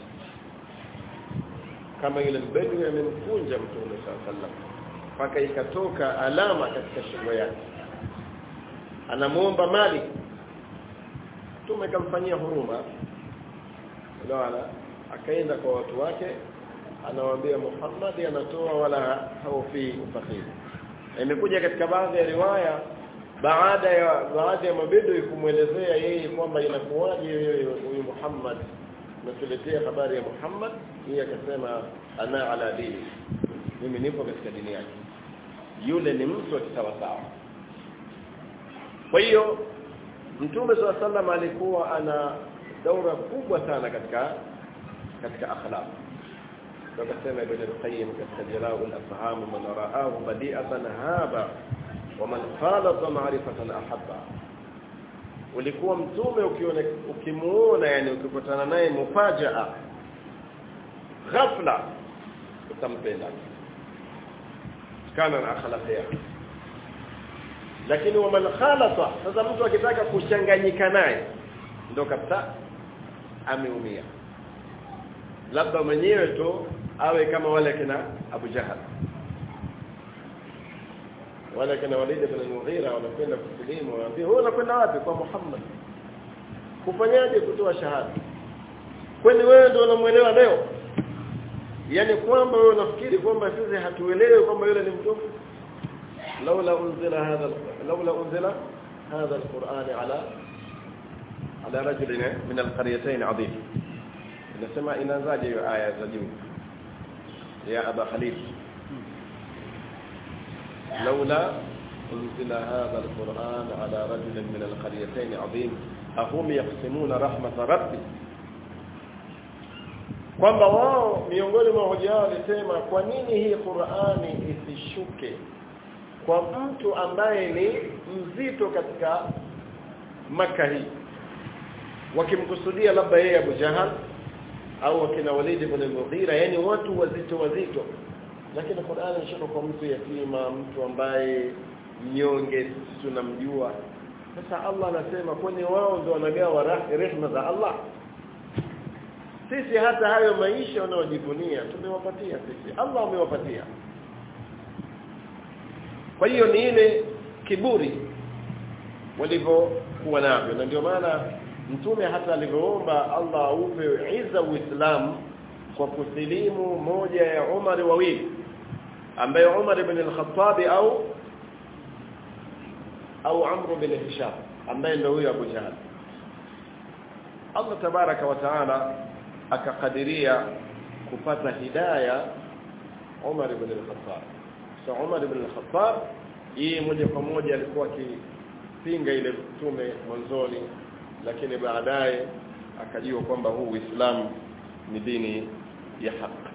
kama ile mbegu amemkunja mtume sallallahu mpaka ikatoka alama katika shingo yake anamuomba mali mtume kamfanyia huruma unaona akaenda kwa watu wake anawaambia Muhammad anatoa wala haufi ufakiri imekuja katika baadhi ya riwaya baada ya baadhi ya mabedo kumwelezea yeye kwamba inakuwaje huyu Muhammad natuletea habari ya Muhammad yeye akasema ana ala dini mimi nipo katika dini yake yule ni mtu wa kisawasawa kwa hiyo Mtume SAW alikuwa ana daura kubwa sana katika katika akhlaq tukasema ibn al-qayyim katika jalaa al-afham man ra'ahu badi'atan haba wa man khalata ma'rifatan ahabba ulikuwa mtume ukiona ukimuona yani ukikutana naye mufajaa ghafla utampenda kana na akhlaq yake lakini wa man khalata sasa mtu akitaka kuchanganyika naye ndio kabisa ameumia labda mwenyewe tu awe kama wale kina Abu Jahal wale kina Walid ibn al-Mughira wanakwenda kusilimu wanaambia wewe unakwenda wapi kwa Muhammad kufanyaje kutoa shahada kwani wewe ndio unamuelewa leo yani kwamba wewe unafikiri kwamba sisi hatuelewi kwamba yule ni mtume laula unzila hadha laula unzila hadha alquran ala ala rajulin min alqaryatayn adhim inasema inaanzaje hiyo aya za juu ya aba khalid laula unzila hadha alquran ala rajulin min alqaryatayn adhim ahum yaqsimuna rahmat rabbi kwamba wao miongoni mwa hoja yao walisema kwa nini hii Qur'ani isishuke kwa mtu ambaye ni mzito katika maka hii wakimkusudia labda yeye Abu Jahal au wakina Walid ibn al-Mughira yani watu wazito wazito lakini Qur'ani inashuka kwa mtu yatima mtu ambaye mnyonge tunamjua sasa Allah anasema kwani wao ndio wanagawa rehema za Allah sisi hata hayo maisha wanaojivunia tumewapatia sisi Allah amewapatia kwa hiyo ni ile kiburi walivyokuwa navyo na ndio maana mtume hata alivyoomba Allah aupe iza uislamu kwa kusilimu moja ya Umar wawili ambaye Umar ibn al-Khattab au au Amr bin Hisham ambaye ndio huyo Abu Jahl Allah tabaraka wa taala akakadiria kupata hidaya Umar ibn al-Khattab so Umar ibn al-Khattab yeye moja kwa moja alikuwa akipinga ile mtume mwanzoni lakini baadaye akajua kwamba huu Uislamu ni dini ya haki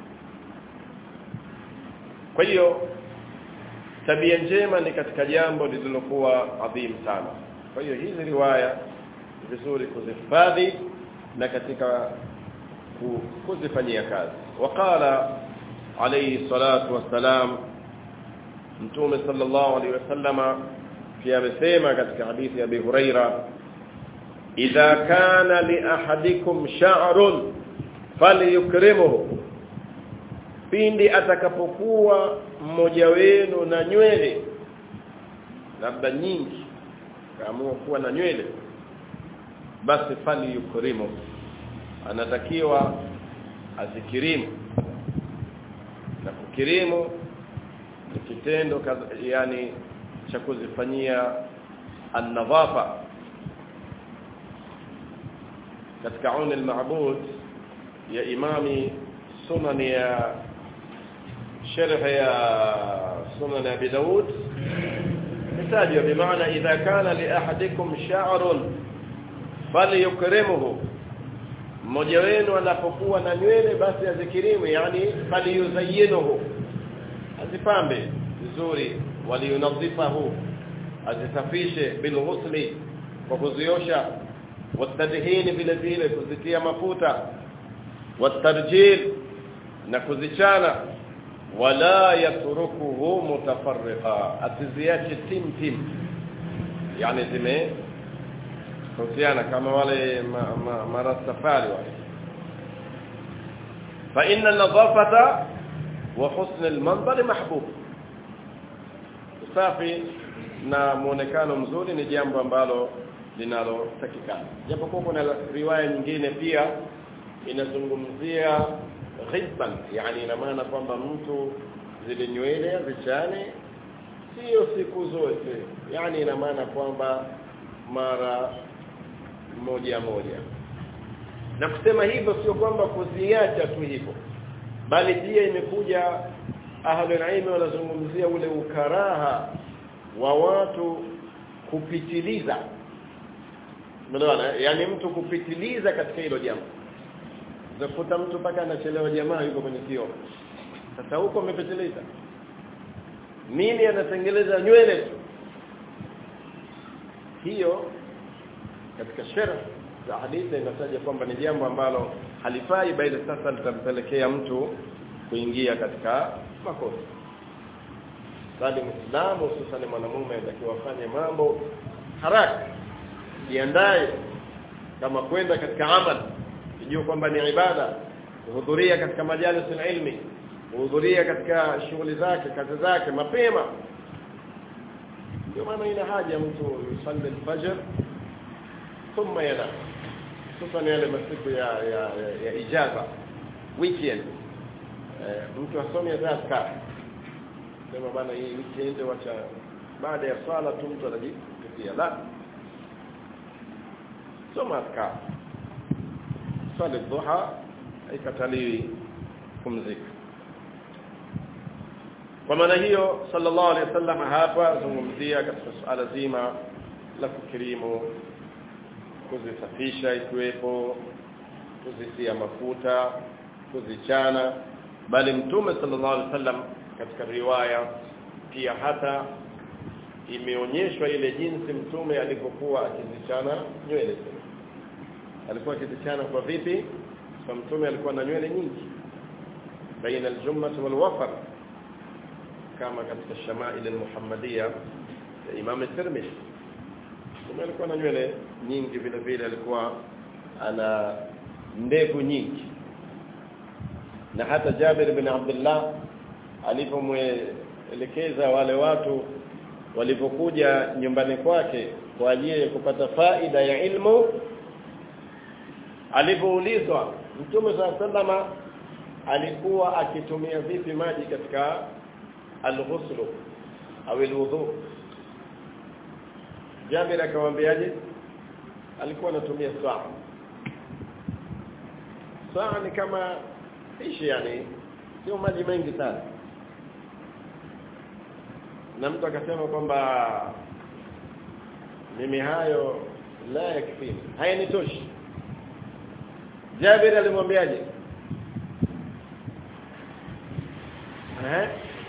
kwa hiyo tabia njema ni katika jambo lililokuwa adhim sana kwa hiyo hizi riwaya vizuri kuzihifadhi na katika kuzifanyia kazi waqala alayhi salatu wassalam mtume sallallahu alayhi wasallama pia amesema katika hadithi ya Abi Huraira idha kana li ahadikum sha'run falyukrimuhu pindi atakapokuwa mmoja wenu na nywele labda nyingi kaamua kuwa na nywele basi fali yukrimu anatakiwa azikirimu na kukirimu ni kitendo yani cha kuzifanyia an-nadhafa katika auni al-ma'bud ya imami sunan ya sharh ya sunan abi daud mitajwa bimaana idha kana li ahadikum sha'run falyukrimuhu mmoja wenu anapokuwa na nywele basi azikirimu yani falyuzayyinuhu azipambe vizuri waliyunadhifahu azisafishe bilghusli kwa kuziosha watadhini vile vile kuzitia mafuta watarjil na kuzichana wala yatrukuhu mutafarriqa atiziache tim tim yani zime tofautiana kama wale marastafari ma, wale fa inna nadhafata wa husn almanzar mahbub usafi na muonekano mzuri ni jambo ambalo linalotakikana japokuwa kuna riwaya nyingine pia inazungumzia ghibban yani ina maana kwamba mtu zile nywele zichane sio siku zote yani ina maana kwamba mara moja moja na kusema hivyo sio kwamba kuziacha tu hivyo bali pia imekuja ahlul ilm wanazungumzia ule ukaraha wa watu kupitiliza umeelewana yani mtu kupitiliza katika hilo jambo zakuta mtu mpaka anachelewa jamaa yuko kwenye kio sasa huko umepitiliza nini anatengeleza nywele tu hiyo katika sharh za hadithi inataja kwamba ni jambo ambalo halifai bali sasa litampelekea mtu kuingia katika makosa bali muislamu hususan mwanamume anatakiwa afanye mambo haraka jiandae kama kwenda katika amal kujua kwamba ni ibada kuhudhuria katika majalis ilmi kuhudhuria katika shughuli zake kazi zake mapema ndio maana ina haja mtu yusalli al-fajr thumma yanam hususan yale masiku ya ya, ya, ya ijaza weekend eh, mtu asome azkar sema bana hii weekend wacha baada ya swala tu mtu anajipitia la soma azkar swali dhuha haikataliwi kumzika kwa maana hiyo sallallahu alaihi wasallam hapa zungumzia katika suala zima la kukirimu kuzisafisha ikiwepo kuzitia mafuta kuzichana bali mtume sallallahu alaihi wasallam katika riwaya pia hata imeonyeshwa ile jinsi mtume alivyokuwa akizichana nywele alikuwa akizichana kwa vipi kwa mtume alikuwa na nywele nyingi baina al-jummah wal wafar kama katika shamail al-muhammadiyya ya Imam Tirmidhi mtume alikuwa na nywele nyingi vile vile alikuwa ana ndevu nyingi na hata Jabir bin Abdullah alipomwelekeza wale watu walipokuja nyumbani kwake kwa ajili ya kupata faida ya ilmu alipoulizwa Mtume SAW alikuwa akitumia vipi maji katika al-ghusl au al-wudu Jabir akamwambiaje alikuwa anatumia saa saa ni kama ishi yani sio maji mengi sana na mtu akasema kwamba mimi hayo la yakfini hayanitoshi Jabir alimwambiaje eh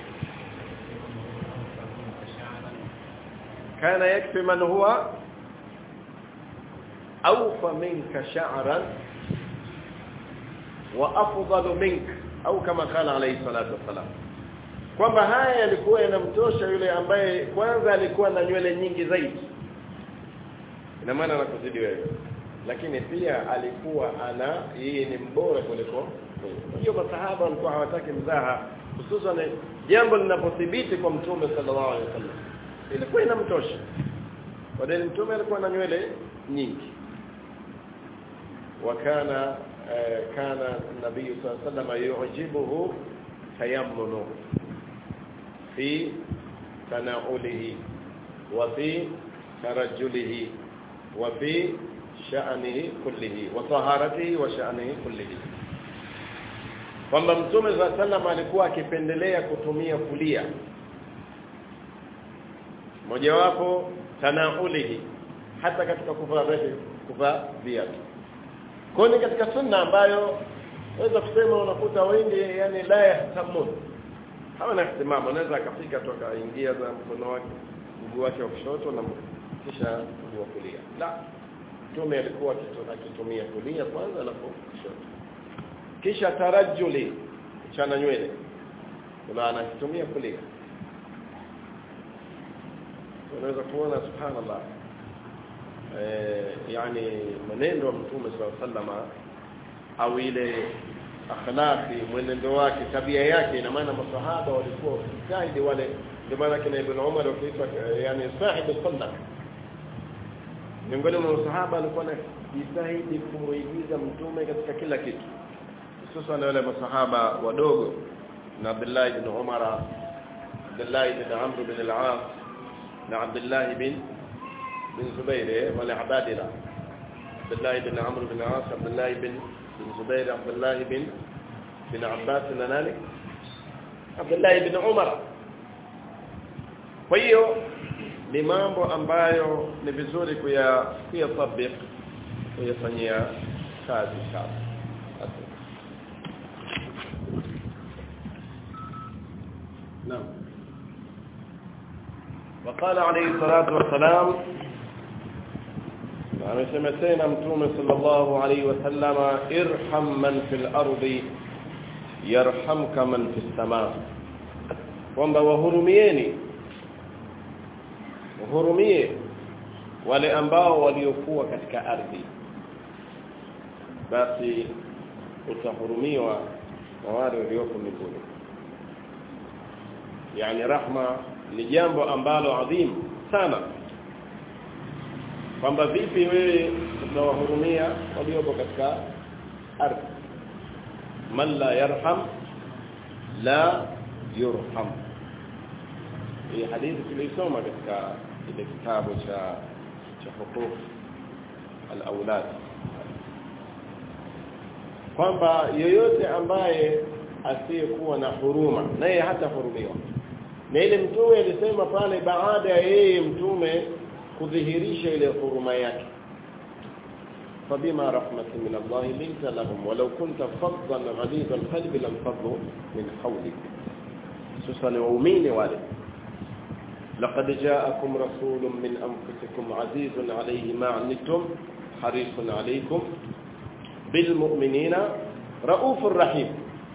kana yakfi man huwa awfa minka sha'ran wa afdalu mink au kama kala alayhi salatu wasalam kwamba haya yalikuwa yanamtosha yule ambaye kwanza alikuwa na nywele nyingi zaidi ina maana anakuzidi wewe lakini pia alikuwa ana yeye ni mbora kuliko hiyo masahaba walikuwa hawataki mzaha hususan jambo linapothibiti kwa mtume sallallahu alaihi wasallam ilikuwa inamtosha kwa dini mtume alikuwa na nywele nyingi wakana kana nabii sallallahu alaihi wasallam yujibuhu tayammunu fi tanaulihi wa fi tarajjulihi wa fi sha'nihi kullihi wa taharatihi wa sha'nihi kullihi kwamba mtume za sallam alikuwa akipendelea kutumia kulia mojawapo tanaulihi hata katika kuvaa viatu kuvaa viatu kwa ni katika sunna ambayo naweza kusema unakuta wengi yani la yahtamun hawana ihtimam anaweza akafika tu akaingia za mkono wake mguu wake wa kushoto na kisha mguu wa kulia la mtume alikuwa akitumia kulia kwanza alafu kushoto kisha tarajuli chana nywele kuna anatumia kulia unaweza kuona subhanallah eh yani maneno ya mtume sallallahu au ile akhlaqi mwenendo wake tabia yake ina maana masahaba walikuwa wakijitahidi wale ndio maana kina ibn Umar wakiitwa yani sahibu sunna miongoni mwa masahaba alikuwa anajitahidi kumuigiza mtume katika kila kitu hususan wale masahaba wadogo na Abdullah ibn Umar Abdullah ibn Amr ibn al-As na Abdullah ibn bin Zubair wale abadila Abdullah ibn Amr ibn al-As Abdullah ibn bin Zubair Abdullah ibn bin Abbas na nani Abdullah ibn Umar kwa hiyo ni mambo ambayo ni vizuri kuya kuyatabik kuyafanyia kazi sana نعم وقال عليه الصلاة والسلام amesema tena mtume sallallahu alaihi wasallam irham man fil ardi yarhamka man fis samaa kwamba wahurumieni wahurumie wale ambao waliokuwa katika ardhi basi utahurumiwa na wale walioko mbinguni yani rahma ni jambo ambalo adhim sana kwamba vipi wewe utawahurumia waliopo katika ardhi man la yarham la yurham hii hadithi tulisoma katika ile kitabu cha cha huquq al-aulad kwamba yoyote ambaye asiyekuwa na huruma naye hata hurumiwa na ile mtume alisema pale baada ya yeye mtume kudhihirisha ile huruma yake فبما رحمة من الله لنت لهم ولو كنت فظا غليظ القلب لانفضوا من حولك خصوصا المؤمنين wale لقد جاءكم رسول من انفسكم عزيز عليه ما عنتم حريص عليكم بالمؤمنين رؤوف رحيم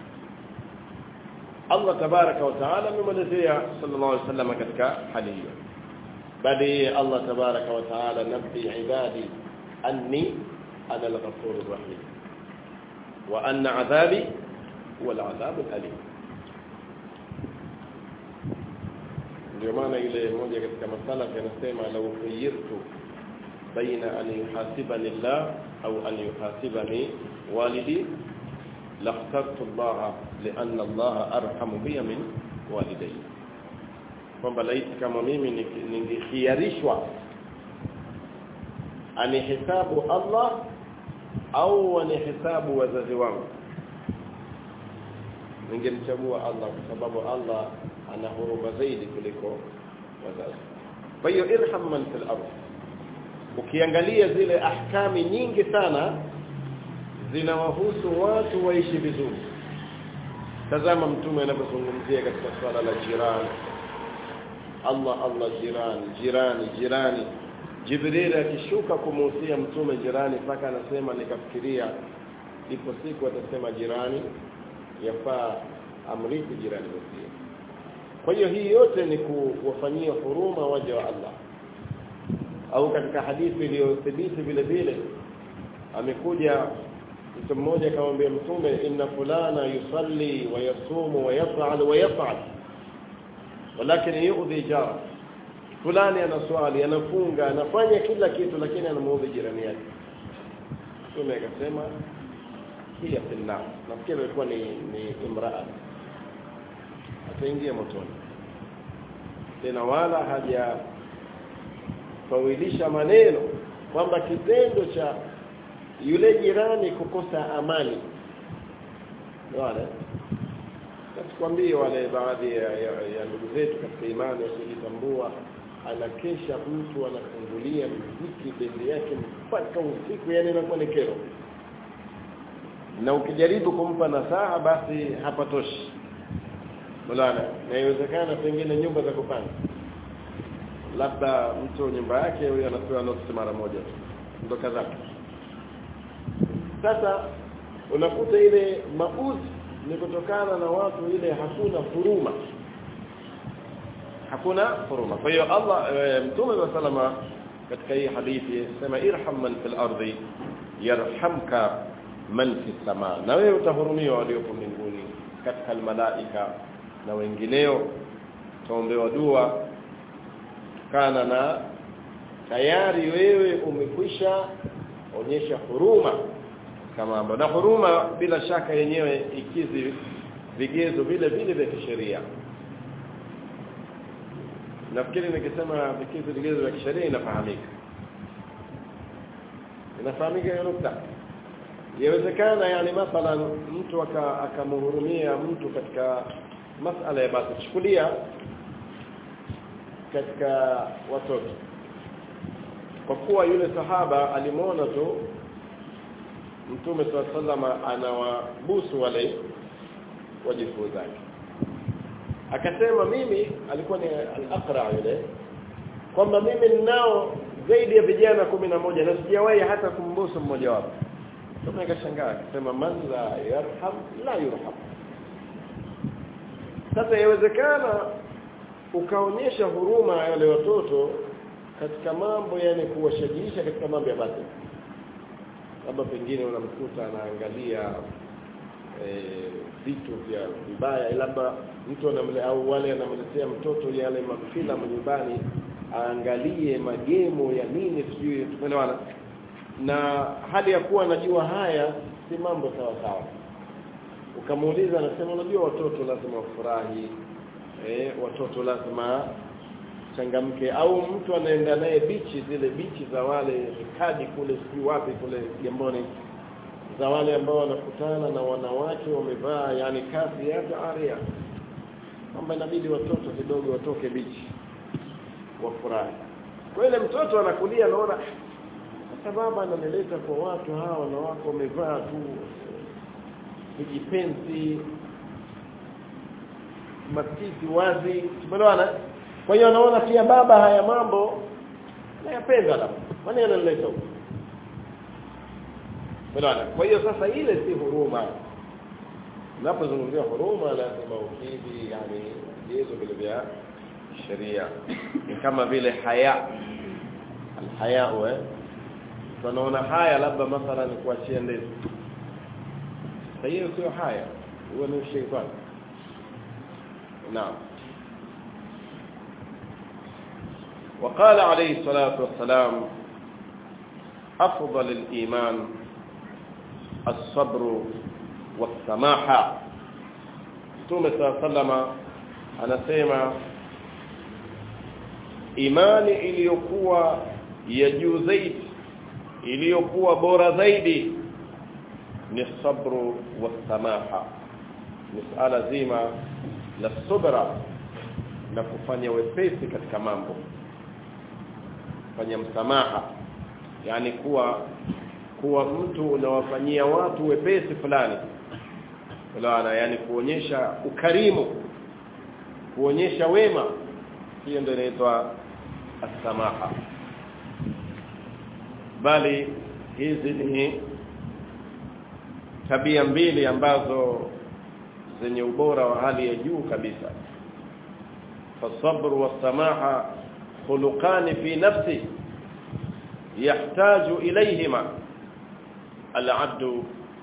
Allah tabaraka wa taala amemwelezea sallallahu alaihi wasallam katika hali hiyo bali Allah tabaraka wa taala nabbi ibadi anni ana al-ghafurur rahim wa anna adhabi huwa al-adhab al-alim ndio maana ile moja katika masala yanasema law khayyirtu baina an yuhasibani Allah au an yuhasibani walidi لاخترت الله لأن الله أرحم بي من والدي kwamba laiti kama mimi ningekhiarishwa anihesabu Allah au anihesabu wazazi wangu ningemchagua Allah kwa sababu Allah ana huruma zaidi kuliko wazazi kwa hiyo irham man fil ardh ukiangalia zile ahkami nyingi sana zinawahusu watu waishi vizuri tazama mtume anapozungumzia katika swala la jirani Allah Allah jirani jirani jirani Jibril akishuka kumuhusia mtume jirani mpaka anasema nikafikiria ipo siku atasema jirani yafaa amrithi jirani mwenzie kwa hiyo hii yote ni kuwafanyia huruma waja wa Allah au katika hadithi iliyothibiti vile vile amekuja mtu mmoja akamwambia mtume inna fulana yusalli wa yasumu wa yaf'al wa yaf'al walakin yu'dhi jara fulani anaswali anafunga anafanya kila kitu lakini anamuudhi jirani yake mtume akasema hiya finna nafikiri ilikuwa ni ni imraa ataingia motoni tena wala haja fawilisha maneno kwamba kitendo cha yule jirani kukosa amani wale tukwambie wale baadhi ya, ya, ya ndugu zetu katika imani wasijitambua anakesha mtu anafungulia mziki bendi yake mpaka usiku yani inakuwa ni kero na ukijaribu kumpa nasaha basi hapatoshi Mulana na iwezekana pengine nyumba za kupanga labda mtu nyumba yake huyo anapewa notice mara moja tu ndo kadhaa sasa unakuta ile mauzi ni kutokana na watu ile hakuna huruma hakuna huruma kwa hiyo Allah e, mtume wa salama katika hii hadithi sema irham man fil ardi yarhamka man fis sama na wewe utahurumiwa walioko mbinguni katika malaika na wengineo tuombewa dua kana na tayari wewe umekwisha onyesha huruma kama na huruma bila shaka yenyewe ikizi vigezo vile vile vya kisheria nafikiri nikisema vigezo vigezo vya kisheria inafahamika inafahamika hiyo nukta yawezekana yani mathalan mtu akamhurumia mtu katika masala ya basi chukulia katika watoto kwa kuwa yule sahaba alimwona tu mtume sallama anawabusu wale wajukuu zake akasema mimi alikuwa ni al-aqra yule kwamba mimi ninao zaidi ya vijana kumi na moja na sijawahi hata kumbusu mmoja wapo Mtume akashangaa akasema man la yarham la yurham sasa yawezekana ukaonyesha huruma wale watoto katika mambo yani kuwashajiisha katika mambo ya batili labda pengine unamkuta anaangalia vitu e, vya vibaya labda mtu anamle au wale anamletea mtoto yale mafilamu nyumbani aangalie magemo ya nini sijui tumeelewana na hali ya kuwa anajua haya si mambo sawa sawa ukamuuliza anasema unajua watoto lazima wafurahi eh watoto lazima changamke au mtu anaenda naye bichi zile bichi za wale kadi kule si wapi kule Gamboni za wale ambao wanakutana na wanawake wamevaa yani kazi ya aria kwamba inabidi watoto kidogo watoke bichi wafurahi kwa ile mtoto anakulia anaona sababu ananileta kwa watu hawa wanawake wamevaa tu vijipenzi matiti wazi tumeelewana kwa hiyo anaona pia baba haya mambo nayapenda labda kwani analeta huko Unaona? Kwa hiyo sasa ile si huruma. Unapozungumzia huruma lazima ukidhi yani vigezo vile vya sheria. Ni kama vile haya. Alhaya eh. Tunaona haya labda mathalan kuachia ndevu. Sasa hiyo sio haya. Huo ni shetani. Naam. وقال عليه الصلاة والسلام أفضل الإيمان الصبر والسماحة Mtume sallama anasema imani iliyokuwa ya juu zaidi iliyokuwa bora zaidi ni sabru wasamaha ni suala zima la subra na kufanya wepesi katika mambo kufanya msamaha yani kuwa kuwa mtu unawafanyia watu wepesi fulani Unaona yani kuonyesha ukarimu kuonyesha wema hiyo ndio inaitwa as-samaha bali hizi ni tabia mbili ambazo zenye ubora wa hali ya juu kabisa فالصبر والسماحه خلقان في نفسه يحتاج اليهما العبد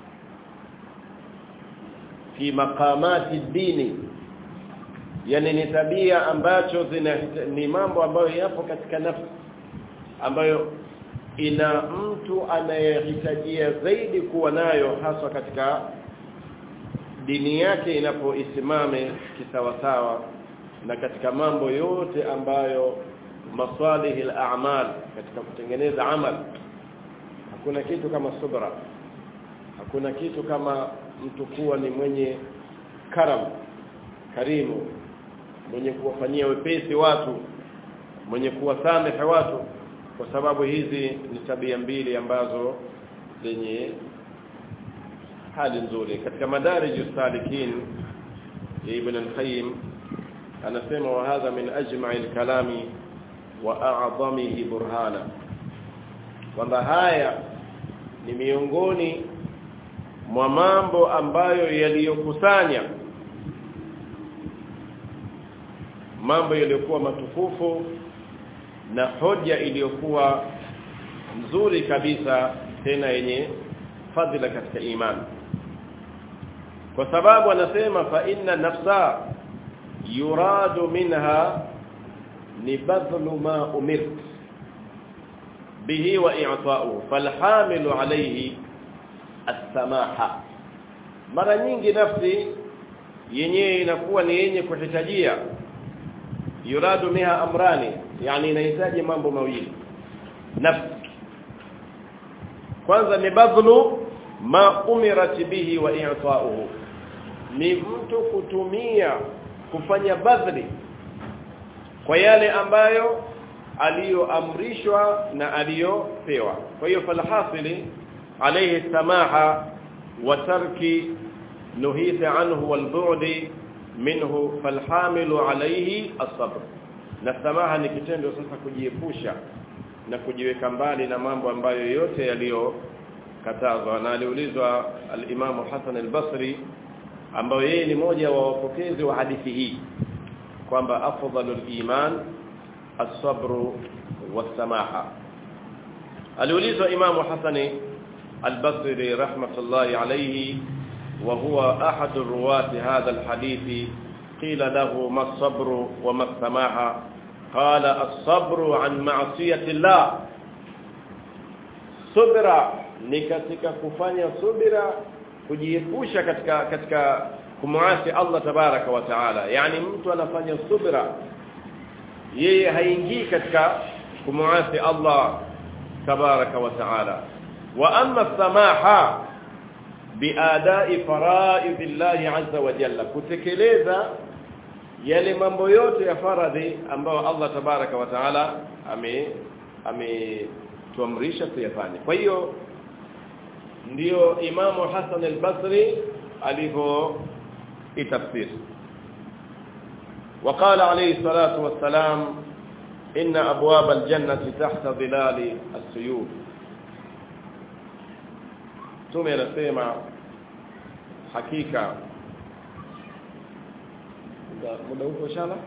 في مقامات الدين yani ni tabia ambacho zina ni mambo ambayo yapo katika nafsi ambayo ina mtu anayehitajia zaidi kuwa nayo haswa katika dini yake inapoisimame kisawasawa na katika mambo yote ambayo masalihi al-a'mal katika kutengeneza amal hakuna kitu kama subra hakuna kitu kama mtu kuwa ni mwenye karam karimu mwenye kuwafanyia wepesi watu mwenye kuwasamehe watu kwa sababu hizi ni tabia mbili ambazo zenye hali nzuri katika madarij salikin ibn al-qayyim anasema wa hadha min ajma'i al-kalami wa a'zamihi burhana kwamba haya ni miongoni mwa mambo ambayo yaliyokusanya mambo yaliyokuwa matukufu na hoja iliyokuwa nzuri kabisa tena yenye fadhila katika imani kwa sababu anasema fa inna nafsa yuradu minha ni badlu ma umirt bihi wa i'ta'u falhamilu alayhi as-samaha mara nyingi nafsi yenyewe inakuwa ni yenye kuhitajia yuradu miha amrani yani inahitaji mambo mawili nafsi kwanza ni badlu ma umirat bihi wa i'ta'uhu ni mtu kutumia kufanya badli kwa yale ambayo aliyoamrishwa na aliyopewa kwa hiyo falhasili alayhi samaha wa tarki nuhita anhu wal bu'di minhu falhamilu alayhi as-sabr na samaha ni kitendo sasa kujiepusha na kujiweka mbali na mambo ambayo yote yaliyokatazwa na aliulizwa al-Imam Hassan al-Basri ambayo yeye ni moja wa wapokezi wa hadithi hii kwamba afdalul iman as-sabr was-samaha aliulizwa Imam Hassan al-Basri rahmatullahi alayhi وهو أحد رواة هذا الحديث قيل له ما الصبر وما السماحة قال الصبر عن معصية الله صبر ni katika kufanya subira kujiepusha katika katika kumuasi Allah tabaraka wa taala yani mtu anafanya subira yeye haingii katika kumuasi Allah tabaraka wa taala wa amma samaha biadai faraidillah azza wa jalla kutekeleza yale mambo yote ya faradhi ambayo Allah tabaraka wa taala ame ametuamrisha tuyafanye kwa hiyo ndio imamu Hassan al-Basri alivyo itafsir وقال عليه الصلاه والسلام ان ابواب الجنه تحت ظلال السيوف Mtume anasema hakika muda uko shala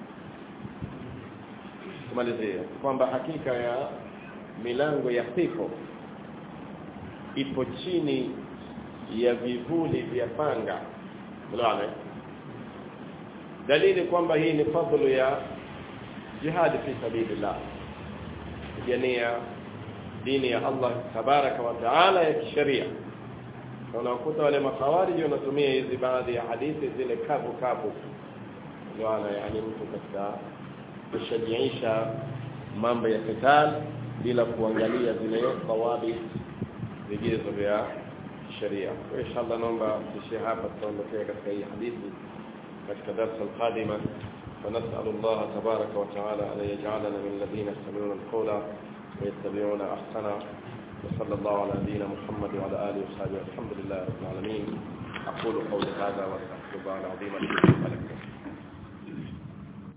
kumalizia kwamba hakika ya milango ya pepo ipo chini ya vivuli vya panga unaona dalili kwamba hii ni fadhlu ya jihad fi sabilillah kupigania dini ya Allah tabaraka wa taala ya kisheria unakuta wale makhawariji wanatumia hizi baadhi ya hadithi zile kavu kavu ndio yani mtu katika kushajiisha mambo ya qital bila kuangalia zile qawabi vigezo vya sheria kwa inshallah naomba tushie hapa tutaondokea katika hii hadithi katika darasa alqadima فنسأل الله تبارك وتعالى أن يجعلنا من الذين يستمعون القول ويتبعون أحسنه وصلى الله على نبينا محمد وعلى آله وصحبه الحمد لله رب العالمين أقول قولي هذا وأستغفر الله العظيم لي ولكم